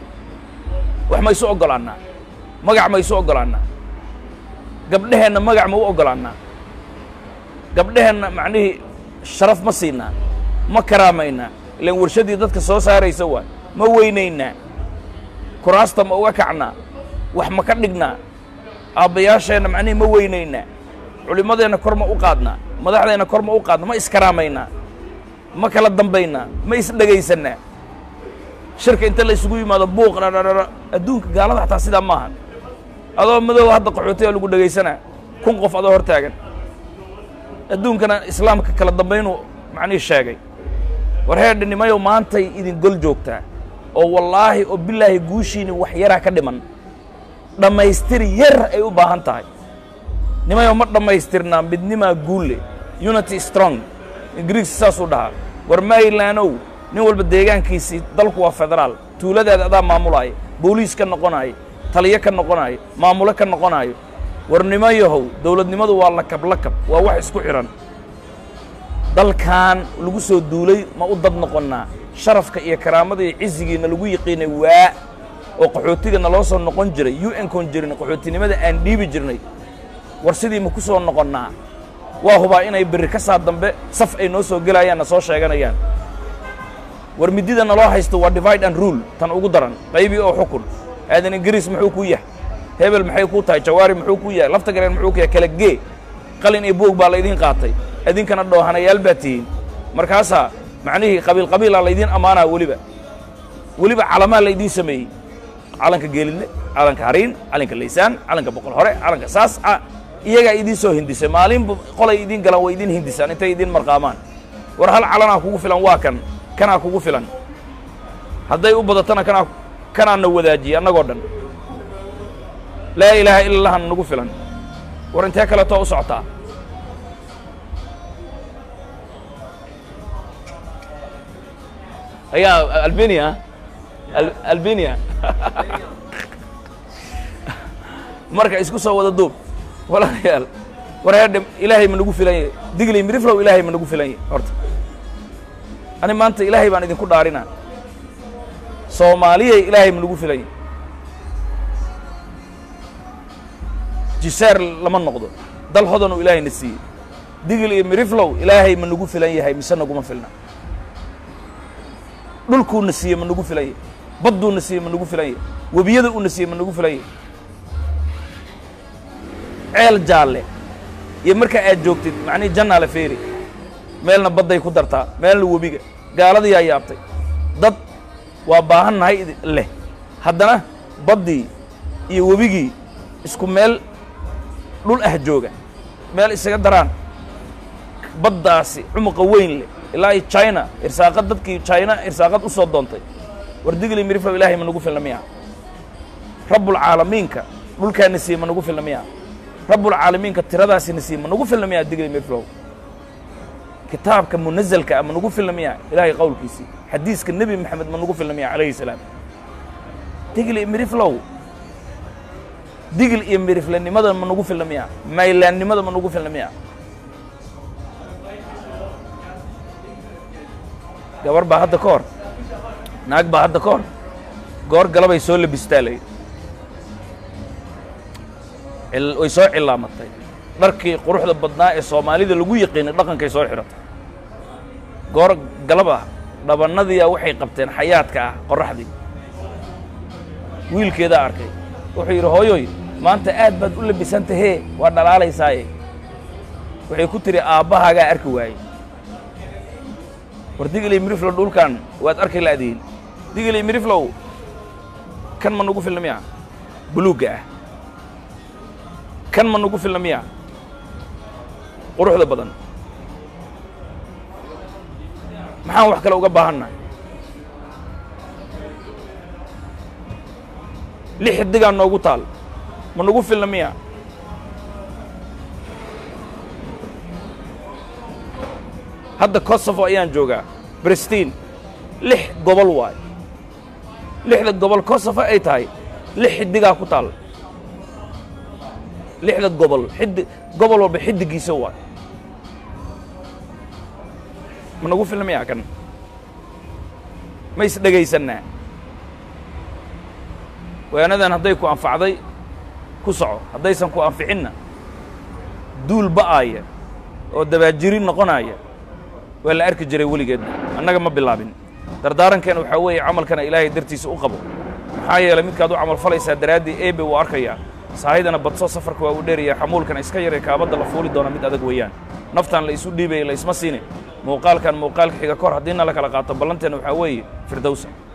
wax ma isu oggolaannaa magac ma isu oggolaannaa gabdheheenna magac ma u oggolaannaa gabdheheenna macnihii sharaf ma siinaa ma karaamaynaa ilaan warshadii dadka soo saaraysa waay ma weynaynaa kuraasta ma uga kacnaa wax ma ka dhignaa aabbayaasheenna macnihii ma weynaynaa culimmadeenna kor ma u qaadnaa madaxdeenna kor ma u qaadnaa ma iskaraamaynaa ma kala dambaynaa ma isdhegaysannaa shirka inta la isugu yimaado buuq dhadhadhadha adduunka gaalada xataa sidaa maaha adoo madooba hadda qaxootiga lagu dhegaysanaa kun qof adoo hor taagan adduunkana islaamka kala dambaynuu macnihii sheegay war heerdhinimayow maantay idin gol joogtaa oo wallaahi oo bilaahi guushiini wax yaraa ka dhiman dhammaystir yar ay u baahan tahay nimayow ma dhammaystirnaa midnimaa guulle unity strong ingiriis saasuu dhahaa war marylandow nin walba deegaankiisii dalku waa federaal tuuladaada adaa maamulaaya booliis ka noqonaayo taliyo ka noqonaayo maamulo ka noqonaayo war nimayahow dawladnimadu waa lakab lakab waa wax isku xidhan dalkan lagu soo duulay ma u dad noqonnaa sharafka iyo karaamada iyo cizigiina lagu yiqiinay waa oo qaxootiga naloo soo noqon jiray u n kon jirin qaxootinimada aan dhiibi jirnay war sidii ma ku soo noqonnaa waa hubaa inay berri ka saa dambe saf ay noo soo gelayaan na soo sheeganayaan war midida naloo haysto waa divide and rule tan ugu daran qaybii oo xukun aadan ingiriis muxuu ku yahay hebel maxay ku tahay jawaari muxuu ku yahay lafta gareen muxuu ku yahay kala gee qalin iyo buog baa laydiin qaatay idinkana dhoohanayaal baa tihiin markaasaa macnihii qabiil qabiilaa laydiin ammaanaa weliba weliba calamaa laydiin sameeyey calanka geelidle calanka hariin calanka laysaan calanka boqol hore calanka saas iyagaa idiin soo hindisay maalinba qolay idiin galaan way idiin hindisaan intay idiin marqaamaan war hal calanaa kugu filan waa kan kanaa kugu filan hadday u badatana kanaa kanaana wadaajiyey annagoo dhan laa ilaaha ila allahana nagu filan war intee kaleetoo u socotaa ayaa albania Al- albania marka isku soo wada duub walaalayaal war heerdhe ilaahay ma nagu filan yahay digley miriflow ilaahay ma nagu filan yahay horta ani maanta ilaahay baan idinku dhaarinaa soomaaliyay ilaahay ma nagu filan yahay jiseer lama noqdo dal hodanuu ilaahay na siiyey digil iyo miriflow ilaahay ma nagu filan yahay mise naguma filna dhulkuuna siiyey ma nagu filan yahay badduuna siiyey ma nagu filan yahay webiyada uuna siiyey ma nagu filan yahay ceel jaalle iyo markaa aad joogtid macnihi jannaale feeri meelna badday ku dartaa meelna webiga gaaladiyaa yaabtay dad waa baahan nahay idi- leh haddana baddii iyo webigii isku meel dhul ah jooga meel isaga daraan baddaasi cumuqa weyn leh ilaa iyo china irsaaqad dadkii china irsaaqad u soo doontay war digli miriflow ilaahay ma nagu filna miya rabbulcaalamiinka dhulkaana siiyey ma nagu filna miya rabbulcaalamiinka tiradaasina siiyey ma nagu filna miya digli miriflow kitaabka munazalka ah ma nagu filna miya ilaahay qowlkiisii xadiiska nebi maxamed ma nagu filna miya calayhi salaam digli miriflow digil iyo miriflenimada ma nagu filna miya maylaannimada ma nagu filna miya gabar baa hadda ka hor naag baa hadda ka hor goor galabay soo labistaa layidhi cil- way soo cilaamatay dharkii quruxda badnaa ee soomaalida lagu yaqiinay dhaqankay soo xidhatay goor galab ah dhabannadiia waxay qabteen xayaadka ah qorraxdii wiilkeedaa arkay wuxuu yidhi hooyoy maanta aad baad u labisantahee waa dhalaalaysaaye waxay ku tidhi aabbahaagaa arki waayey war digilay miriflow dhulkan waad arki la'diin digilay miriflow kan ma nagu filna miya buluugga ah kan ma nagu filna miya quruxda badan maxaan wax kale uga baahannahay lix xidigaa noogu taal ma nagu filna miya hadda kosovo ayaan joogaa brestiin lix gobol waay lixda gobol kosovo ay tahay lix xidigaa ku taal lixda gobol xiddi gobol walba xiddigiisa waay ma nagu filna miya kan ma is dhegaysannaa waanadan hadday ku anfacday ku soco haddaysan ku anficinna duul ba'aaya oo dabaajirin noqonaaya waa la arki jiray weligeedna annaga ma bilaabin dardaarankeena waxaa weeye camalkana ilaahay dartiisa u qabo maxaa yeelay midkaad u camal falaysaa daraaddii eebe wuu arkayaa saahidana badso safarka waa uu dheeraya xamuulkana iska yaree kaabadda la fuuli doona mid adag weeyaan naftaan la isu dhiibaya la isma siine muuqaalkan muuqaalka xiga kor haddiina la kala qaato ballanteenna waxaa weeye firdowsa